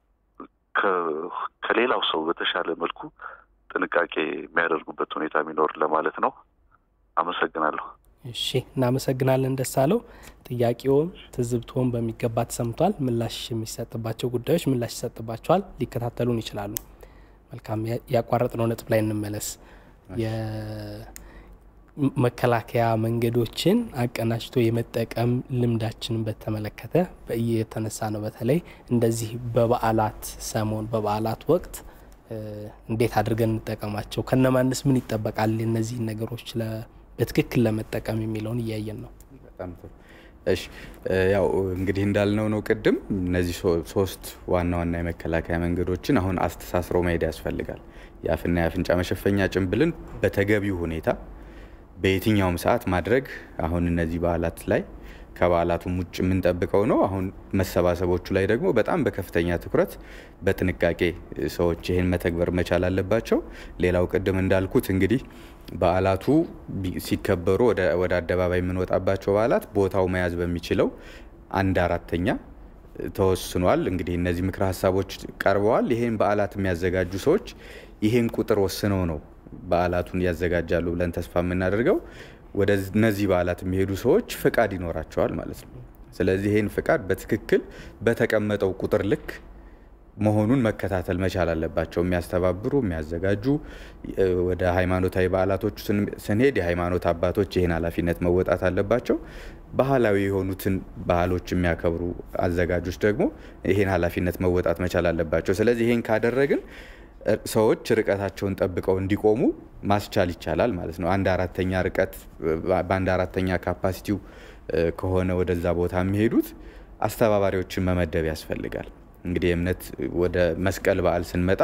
ከሌላው ሰው በተሻለ መልኩ ጥንቃቄ የሚያደርጉበት ሁኔታ የሚኖር ለማለት ነው። አመሰግናለሁ። እሺ፣ እናመሰግናለን ደሳለው። ጥያቄውም ትዝብትዎም በሚገባ ተሰምቷል። ምላሽ የሚሰጥባቸው ጉዳዮች ምላሽ ይሰጥባቸዋል። ሊከታተሉን ይችላሉ። መልካም፣ ያቋረጥነው ነጥብ ላይ እንመለስ። የመከላከያ መንገዶችን አቀናጅቶ የመጠቀም ልምዳችንን በተመለከተ እየተነሳ ነው። በተለይ እንደዚህ በበዓላት ሰሞን በበዓላት ወቅት እንዴት አድርገን እንጠቀማቸው፣ ከነማንስ ምን ይጠበቃል፣ እነዚህን ነገሮች በትክክል ለመጠቀም የሚለውን እያየን ነው። በጣም ጥሩ። እሺ ያው እንግዲህ እንዳልነው ነው ቅድም እነዚህ ሶስት ዋና ዋና የመከላከያ መንገዶችን አሁን አስተሳስሮ መሄድ ያስፈልጋል። የአፍና የአፍንጫ መሸፈኛ ጭንብልን በተገቢው ሁኔታ በየትኛውም ሰዓት ማድረግ አሁን እነዚህ በዓላት ላይ ከበዓላቱም ውጭ የምንጠብቀው ነው። አሁን መሰባሰቦቹ ላይ ደግሞ በጣም በከፍተኛ ትኩረት በጥንቃቄ ሰዎች ይህን መተግበር መቻል አለባቸው። ሌላው ቅድም እንዳልኩት እንግዲህ በዓላቱ ሲከበሩ ወደ አደባባይ የምንወጣባቸው በዓላት ቦታው መያዝ በሚችለው አንድ አራተኛ ተወስኗል። እንግዲህ እነዚህ ምክረ ሀሳቦች ቀርበዋል። ይህን በዓላት የሚያዘጋጁ ሰዎች ይህን ቁጥር ወስነው ነው በዓላቱን ያዘጋጃሉ ብለን ተስፋ የምናደርገው። ወደ እነዚህ በዓላት የሚሄዱ ሰዎች ፍቃድ ይኖራቸዋል ማለት ነው። ስለዚህ ይህን ፍቃድ በትክክል በተቀመጠው ቁጥር ልክ መሆኑን መከታተል መቻል አለባቸው። የሚያስተባብሩ የሚያዘጋጁ፣ ወደ ሃይማኖታዊ በዓላቶቹ ስንሄድ የሃይማኖት አባቶች ይህን ኃላፊነት መወጣት አለባቸው። ባህላዊ የሆኑትን ባህሎች የሚያከብሩ አዘጋጆች ደግሞ ይህን ኃላፊነት መወጣት መቻል አለባቸው። ስለዚህ ይህን ካደረግን ሰዎች ርቀታቸውን ጠብቀው እንዲቆሙ ማስቻል ይቻላል ማለት ነው። አንድ አራተኛ ርቀት በአንድ አራተኛ ካፓሲቲው ከሆነ ወደዛ ቦታ የሚሄዱት አስተባባሪዎችን መመደብ ያስፈልጋል። እንግዲህ የእምነት ወደ መስቀል በዓል ስንመጣ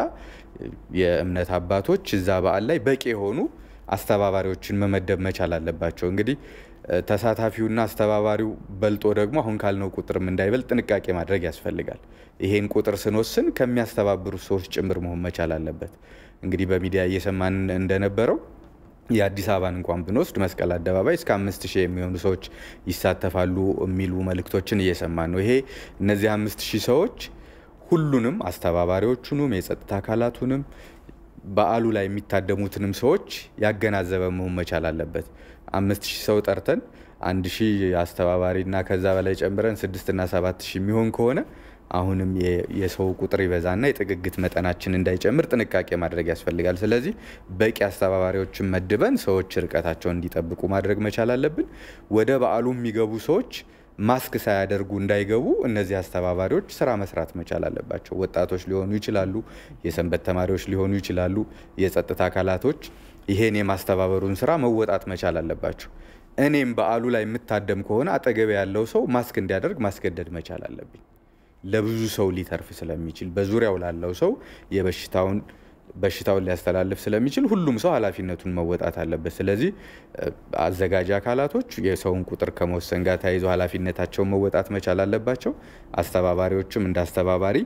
የእምነት አባቶች እዛ በዓል ላይ በቂ የሆኑ አስተባባሪዎችን መመደብ መቻል አለባቸው። እንግዲህ ተሳታፊውና አስተባባሪው በልጦ ደግሞ አሁን ካልነው ቁጥርም እንዳይበልጥ ጥንቃቄ ማድረግ ያስፈልጋል። ይሄን ቁጥር ስንወስን ከሚያስተባብሩ ሰዎች ጭምር መሆን መቻል አለበት። እንግዲህ በሚዲያ እየሰማን እንደነበረው የአዲስ አበባን እንኳን ብንወስድ መስቀል አደባባይ እስከ አምስት ሺህ የሚሆኑ ሰዎች ይሳተፋሉ የሚሉ መልእክቶችን እየሰማን ነው። ይሄ እነዚህ አምስት ሺህ ሰዎች ሁሉንም አስተባባሪዎቹንም የጸጥታ አካላቱንም በዓሉ ላይ የሚታደሙትንም ሰዎች ያገናዘበ መሆን መቻል አለበት። አምስት ሺህ ሰው ጠርተን አንድ ሺህ አስተባባሪና ከዛ በላይ ጨምረን ስድስትና ሰባት ሺህ የሚሆን ከሆነ አሁንም የሰው ቁጥር ይበዛና የጥግግት መጠናችን እንዳይጨምር ጥንቃቄ ማድረግ ያስፈልጋል። ስለዚህ በቂ አስተባባሪዎችን መድበን ሰዎች ርቀታቸውን እንዲጠብቁ ማድረግ መቻል አለብን። ወደ በዓሉ የሚገቡ ሰዎች ማስክ ሳያደርጉ እንዳይገቡ እነዚህ አስተባባሪዎች ስራ መስራት መቻል አለባቸው። ወጣቶች ሊሆኑ ይችላሉ፣ የሰንበት ተማሪዎች ሊሆኑ ይችላሉ። የጸጥታ አካላቶች ይሄን የማስተባበሩን ስራ መወጣት መቻል አለባቸው። እኔም በዓሉ ላይ የምታደም ከሆነ አጠገቤ ያለው ሰው ማስክ እንዲያደርግ ማስገደድ መቻል አለብኝ። ለብዙ ሰው ሊተርፍ ስለሚችል በዙሪያው ላለው ሰው የበሽታውን በሽታውን ሊያስተላልፍ ስለሚችል ሁሉም ሰው ኃላፊነቱን መወጣት አለበት። ስለዚህ አዘጋጅ አካላቶች የሰውን ቁጥር ከመወሰን ጋር ተያይዞ ኃላፊነታቸውን መወጣት መቻል አለባቸው። አስተባባሪዎችም እንደ አስተባባሪ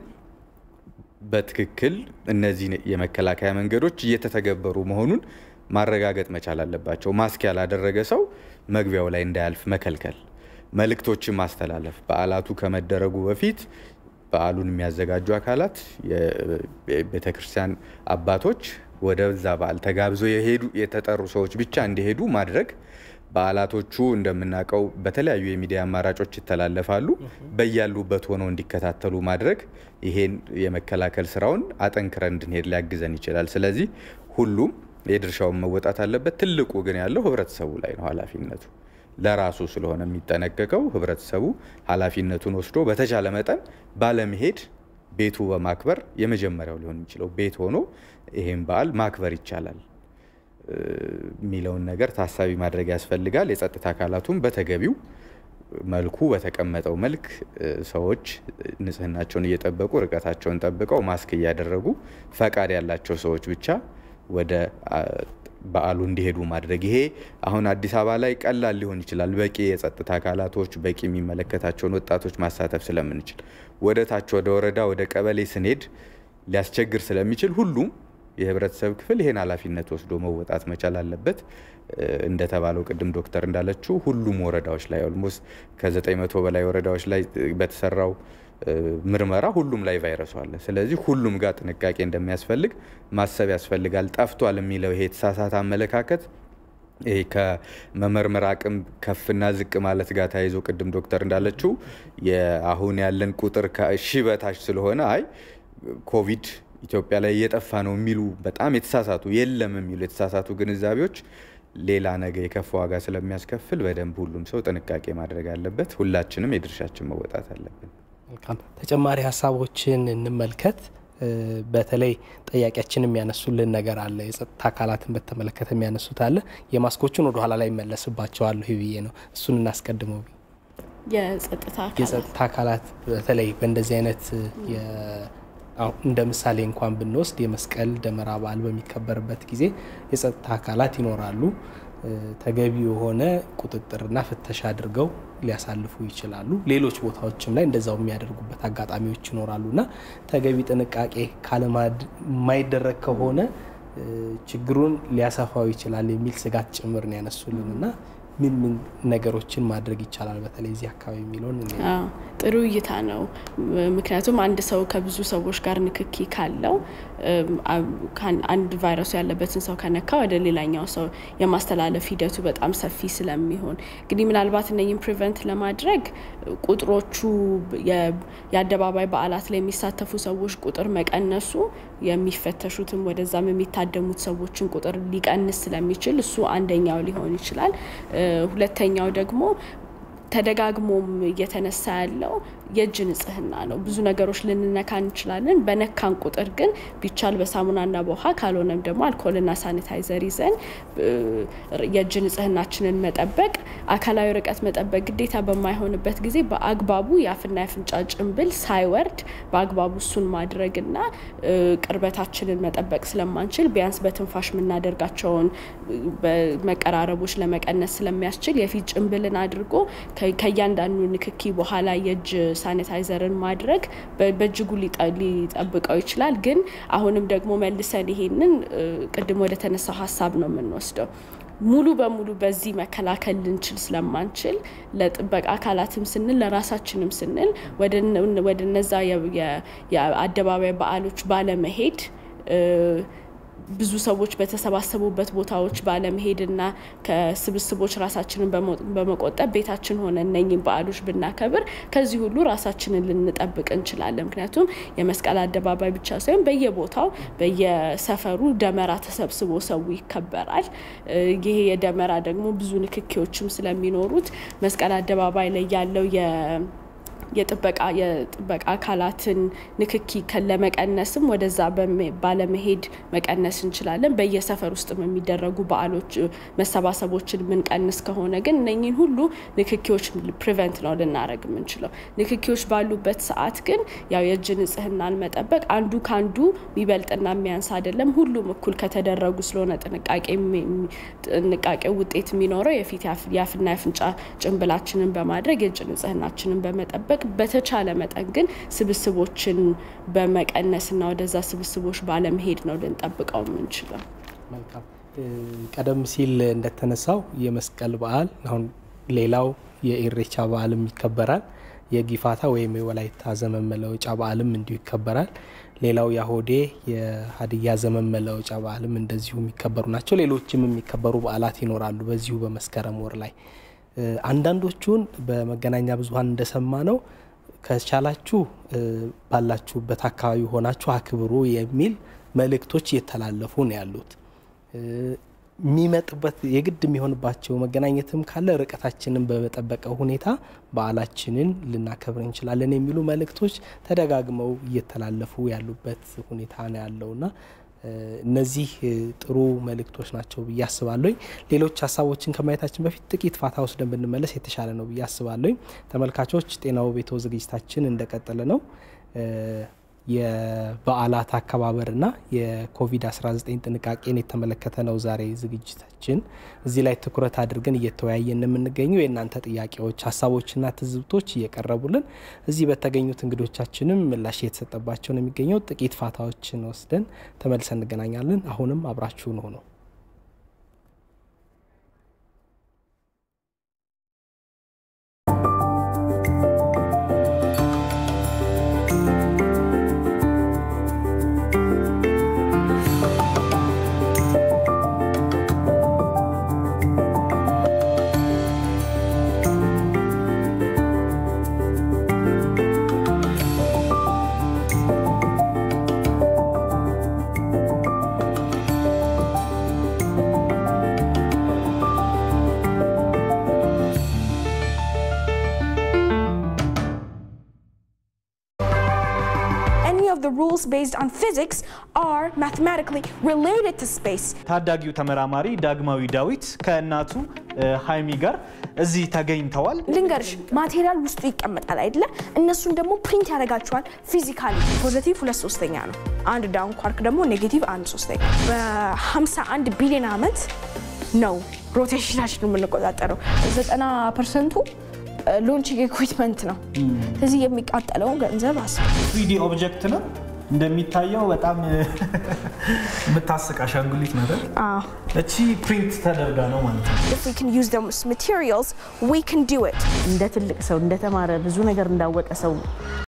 በትክክል እነዚህ የመከላከያ መንገዶች እየተተገበሩ መሆኑን ማረጋገጥ መቻል አለባቸው። ማስክ ያላደረገ ሰው መግቢያው ላይ እንዳያልፍ መከልከል፣ መልእክቶችን ማስተላለፍ በዓላቱ ከመደረጉ በፊት በዓሉን የሚያዘጋጁ አካላት የቤተክርስቲያን አባቶች ወደዛ በዓል ተጋብዘው የሄዱ የተጠሩ ሰዎች ብቻ እንዲሄዱ ማድረግ በዓላቶቹ እንደምናውቀው በተለያዩ የሚዲያ አማራጮች ይተላለፋሉ። በያሉበት ሆነው እንዲከታተሉ ማድረግ ይሄን የመከላከል ስራውን አጠንክረን እንድንሄድ ሊያግዘን ይችላል። ስለዚህ ሁሉም የድርሻውን መወጣት አለበት። ትልቁ ግን ያለው ህብረተሰቡ ላይ ነው ኃላፊነቱ ለራሱ ስለሆነ የሚጠነቀቀው ህብረተሰቡ ኃላፊነቱን ወስዶ በተቻለ መጠን ባለመሄድ ቤቱ በማክበር የመጀመሪያው ሊሆን የሚችለው ቤት ሆኖ ይሄን በዓል ማክበር ይቻላል የሚለውን ነገር ታሳቢ ማድረግ ያስፈልጋል። የጸጥታ አካላቱም በተገቢው መልኩ በተቀመጠው መልክ ሰዎች ንጽህናቸውን እየጠበቁ ርቀታቸውን ጠብቀው ማስክ እያደረጉ ፈቃድ ያላቸው ሰዎች ብቻ ወደ በዓሉ እንዲሄዱ ማድረግ። ይሄ አሁን አዲስ አበባ ላይ ቀላል ሊሆን ይችላል፣ በቂ የጸጥታ አካላቶች፣ በቂ የሚመለከታቸውን ወጣቶች ማሳተፍ ስለምንችል። ወደ ታች ወደ ወረዳ ወደ ቀበሌ ስንሄድ ሊያስቸግር ስለሚችል ሁሉም የህብረተሰብ ክፍል ይሄን ኃላፊነት ወስዶ መወጣት መቻል አለበት። እንደተባለው ቅድም ዶክተር እንዳለችው ሁሉም ወረዳዎች ላይ ኦልሞስት ከ900 በላይ ወረዳዎች ላይ በተሰራው ምርመራ ሁሉም ላይ ቫይረሱ አለ። ስለዚህ ሁሉም ጋር ጥንቃቄ እንደሚያስፈልግ ማሰብ ያስፈልጋል። ጠፍቷል የሚለው ይሄ የተሳሳተ አመለካከት ይሄ ከመመርመር አቅም ከፍና ዝቅ ማለት ጋር ተያይዞ ቅድም ዶክተር እንዳለችው አሁን ያለን ቁጥር ከሺህ በታች ስለሆነ አይ ኮቪድ ኢትዮጵያ ላይ እየጠፋ ነው የሚሉ በጣም የተሳሳቱ የለም የሚሉ የተሳሳቱ ግንዛቤዎች ሌላ ነገ የከፋ ዋጋ ስለሚያስከፍል በደንብ ሁሉም ሰው ጥንቃቄ ማድረግ አለበት። ሁላችንም የድርሻችን መወጣት አለብን። መልካም ተጨማሪ ሀሳቦችን እንመልከት። በተለይ ጠያቂያችን የሚያነሱልን ነገር አለ። የጸጥታ አካላትን በተመለከተ የሚያነሱት አለ። የማስኮቹን ወደ ኋላ ላይ መለስባቸዋለሁ ብዬ ነው። እሱን እናስቀድመው። የጸጥታ አካላት በተለይ በእንደዚህ አይነት እንደ ምሳሌ እንኳን ብንወስድ የመስቀል ደመራ በዓል በሚከበርበት ጊዜ የጸጥታ አካላት ይኖራሉ። ተገቢ የሆነ ቁጥጥርና ፍተሻ አድርገው ሊያሳልፉ ይችላሉ። ሌሎች ቦታዎችም ላይ እንደዛው የሚያደርጉበት አጋጣሚዎች ይኖራሉ እና ተገቢ ጥንቃቄ የማይደረግ ከሆነ ችግሩን ሊያሰፋው ይችላል የሚል ስጋት ጭምር ነው ያነሱልን እና ምን ምን ነገሮችን ማድረግ ይቻላል በተለይ እዚህ አካባቢ የሚለውን ጥሩ እይታ ነው። ምክንያቱም አንድ ሰው ከብዙ ሰዎች ጋር ንክኪ ካለው አንድ ቫይረሱ ያለበትን ሰው ከነካ ወደ ሌላኛው ሰው የማስተላለፍ ሂደቱ በጣም ሰፊ ስለሚሆን እንግዲህ ምናልባት እነኝም ፕሪቨንት ለማድረግ ቁጥሮቹ የአደባባይ በዓላት ላይ የሚሳተፉ ሰዎች ቁጥር መቀነሱ የሚፈተሹትም ወደዛም የሚታደሙት ሰዎችን ቁጥር ሊቀንስ ስለሚችል እሱ አንደኛው ሊሆን ይችላል። ሁለተኛው ደግሞ ተደጋግሞም እየተነሳ ያለው የእጅ ንጽህና ነው። ብዙ ነገሮች ልንነካ እንችላለን። በነካን ቁጥር ግን ቢቻል በሳሙናና በውሃ ካልሆነም ደግሞ አልኮልና ሳኒታይዘር ይዘን የእጅ ንጽህናችንን መጠበቅ፣ አካላዊ ርቀት መጠበቅ ግዴታ በማይሆንበት ጊዜ በአግባቡ የአፍና የአፍንጫ ጭንብል ሳይወርድ በአግባቡ እሱን ማድረግና ቅርበታችንን መጠበቅ ስለማንችል ቢያንስ በትንፋሽ የምናደርጋቸውን መቀራረቦች ለመቀነስ ስለሚያስችል የፊት ጭንብልን አድርጎ ከእያንዳንዱ ንክኪ በኋላ የእጅ ሳኒታይዘርን ማድረግ በእጅጉ ሊጠብቀው ይችላል። ግን አሁንም ደግሞ መልሰን ይሄንን ቅድም ወደ ተነሳው ሀሳብ ነው የምንወስደው። ሙሉ በሙሉ በዚህ መከላከል ልንችል ስለማንችል ለጥበቃ አካላትም ስንል ለራሳችንም ስንል ወደ እነዛ የአደባባይ በዓሎች ባለመሄድ ብዙ ሰዎች በተሰባሰቡበት ቦታዎች ባለመሄድና ከስብስቦች ራሳችንን በመቆጠብ ቤታችን ሆነ እነኝም በዓሎች ብናከብር ከዚህ ሁሉ ራሳችንን ልንጠብቅ እንችላለን። ምክንያቱም የመስቀል አደባባይ ብቻ ሳይሆን በየቦታው በየሰፈሩ ደመራ ተሰብስቦ ሰው ይከበራል። ይሄ የደመራ ደግሞ ብዙ ንክኪዎችም ስለሚኖሩት መስቀል አደባባይ ላይ ያለው የጥበቃ የጥበቃ አካላትን ንክኪ ለመቀነስም ወደዛ ባለመሄድ መቀነስ እንችላለን። በየሰፈር ውስጥም የሚደረጉ በዓሎች መሰባሰቦችን የምንቀንስ ከሆነ ግን እነኝን ሁሉ ንክኪዎች ፕሪቨንት ነው ልናደረግ የምንችለው። ንክኪዎች ባሉበት ሰዓት ግን ያው የእጅ ንጽህናን መጠበቅ አንዱ ከአንዱ የሚበልጥና የሚያንስ አይደለም። ሁሉም እኩል ከተደረጉ ስለሆነ ጥንቃቄ ውጤት የሚኖረው የፊት የአፍና የአፍንጫ ጭንብላችንን በማድረግ የእጅ ንጽህናችንን በመጠበቅ በተቻለ መጠን ግን ስብስቦችን በመቀነስና ወደዛ ስብስቦች ባለመሄድ ነው ልንጠብቀው የምንችለው። መልካም። ቀደም ሲል እንደተነሳው የመስቀል በዓል አሁን ሌላው የኢሬቻ በዓልም ይከበራል። የጊፋታ ወይም የወላይታ ዘመን መለወጫ በዓልም እንዲሁ ይከበራል። ሌላው የአሆዴ የሀዲያ ዘመን መለወጫ በዓልም እንደዚሁ የሚከበሩ ናቸው። ሌሎችም የሚከበሩ በዓላት ይኖራሉ በዚሁ በመስከረም ወር ላይ አንዳንዶቹን በመገናኛ ብዙኃን እንደሰማ ነው ከቻላችሁ ባላችሁበት አካባቢ ሆናችሁ አክብሩ የሚል መልእክቶች እየተላለፉ ነው ያሉት። የሚመጥበት የግድ የሚሆንባቸው መገናኘትም ካለ ርቀታችንን በመጠበቀ ሁኔታ በዓላችንን ልናከብር እንችላለን የሚሉ መልእክቶች ተደጋግመው እየተላለፉ ያሉበት ሁኔታ ነው ያለውና እነዚህ ጥሩ መልእክቶች ናቸው ብዬ አስባለሁ። ሌሎች ሀሳቦችን ከማየታችን በፊት ጥቂት ፋታ ወስደን ብንመለስ የተሻለ ነው ብዬ አስባለሁ። ተመልካቾች ጤናው ቤቶ ዝግጅታችን እንደቀጠለ ነው። የበዓላት አከባበርና የኮቪድ-19 ጥንቃቄን የተመለከተ ነው ዛሬ ዝግጅታችን። እዚህ ላይ ትኩረት አድርገን እየተወያየን የምንገኘው የእናንተ ጥያቄዎች፣ ሀሳቦችና ትዝብቶች እየቀረቡልን እዚህ በተገኙት እንግዶቻችንም ምላሽ እየተሰጠባቸው ነው የሚገኘው። ጥቂት ፋታዎችን ወስደን ተመልሰን እንገናኛለን። አሁንም አብራችሁን ሆነው of the rules based on physics are mathematically related to space. ታዳጊው ተመራማሪ ዳግማዊ ዳዊት ከእናቱ ሀይሚ ጋር እዚህ ተገኝተዋል። ልንገርሽ ማቴሪያል ውስጡ ይቀመጣል አይደለ? እነሱን ደግሞ ፕሪንት ያደርጋቸዋል ፊዚካሊ። ፖዘቲቭ ሁለት ሶስተኛ ነው። አንድ ዳውን ኳርክ ደግሞ ኔጌቲቭ አንድ ሶስተኛ። በ51 ቢሊዮን ዓመት ነው ሮቴሽናችን የምንቆጣጠረው። 90 ፐርሰንቱ ሎንቺንግ ኢኩዊፕመንት ነው። ስለዚህ የሚቃጠለው ገንዘብ አስ ትሪዲ ኦብጀክት ነው እንደሚታየው በጣም የምታስቅ አሻንጉሊት ነገር እቺ ፕሪንት ተደርጋ ነው ማለት ነው። If we can use those materials, we can do it. እንደ ትልቅ ሰው እንደተማረ ብዙ ነገር እንዳወቀ ሰው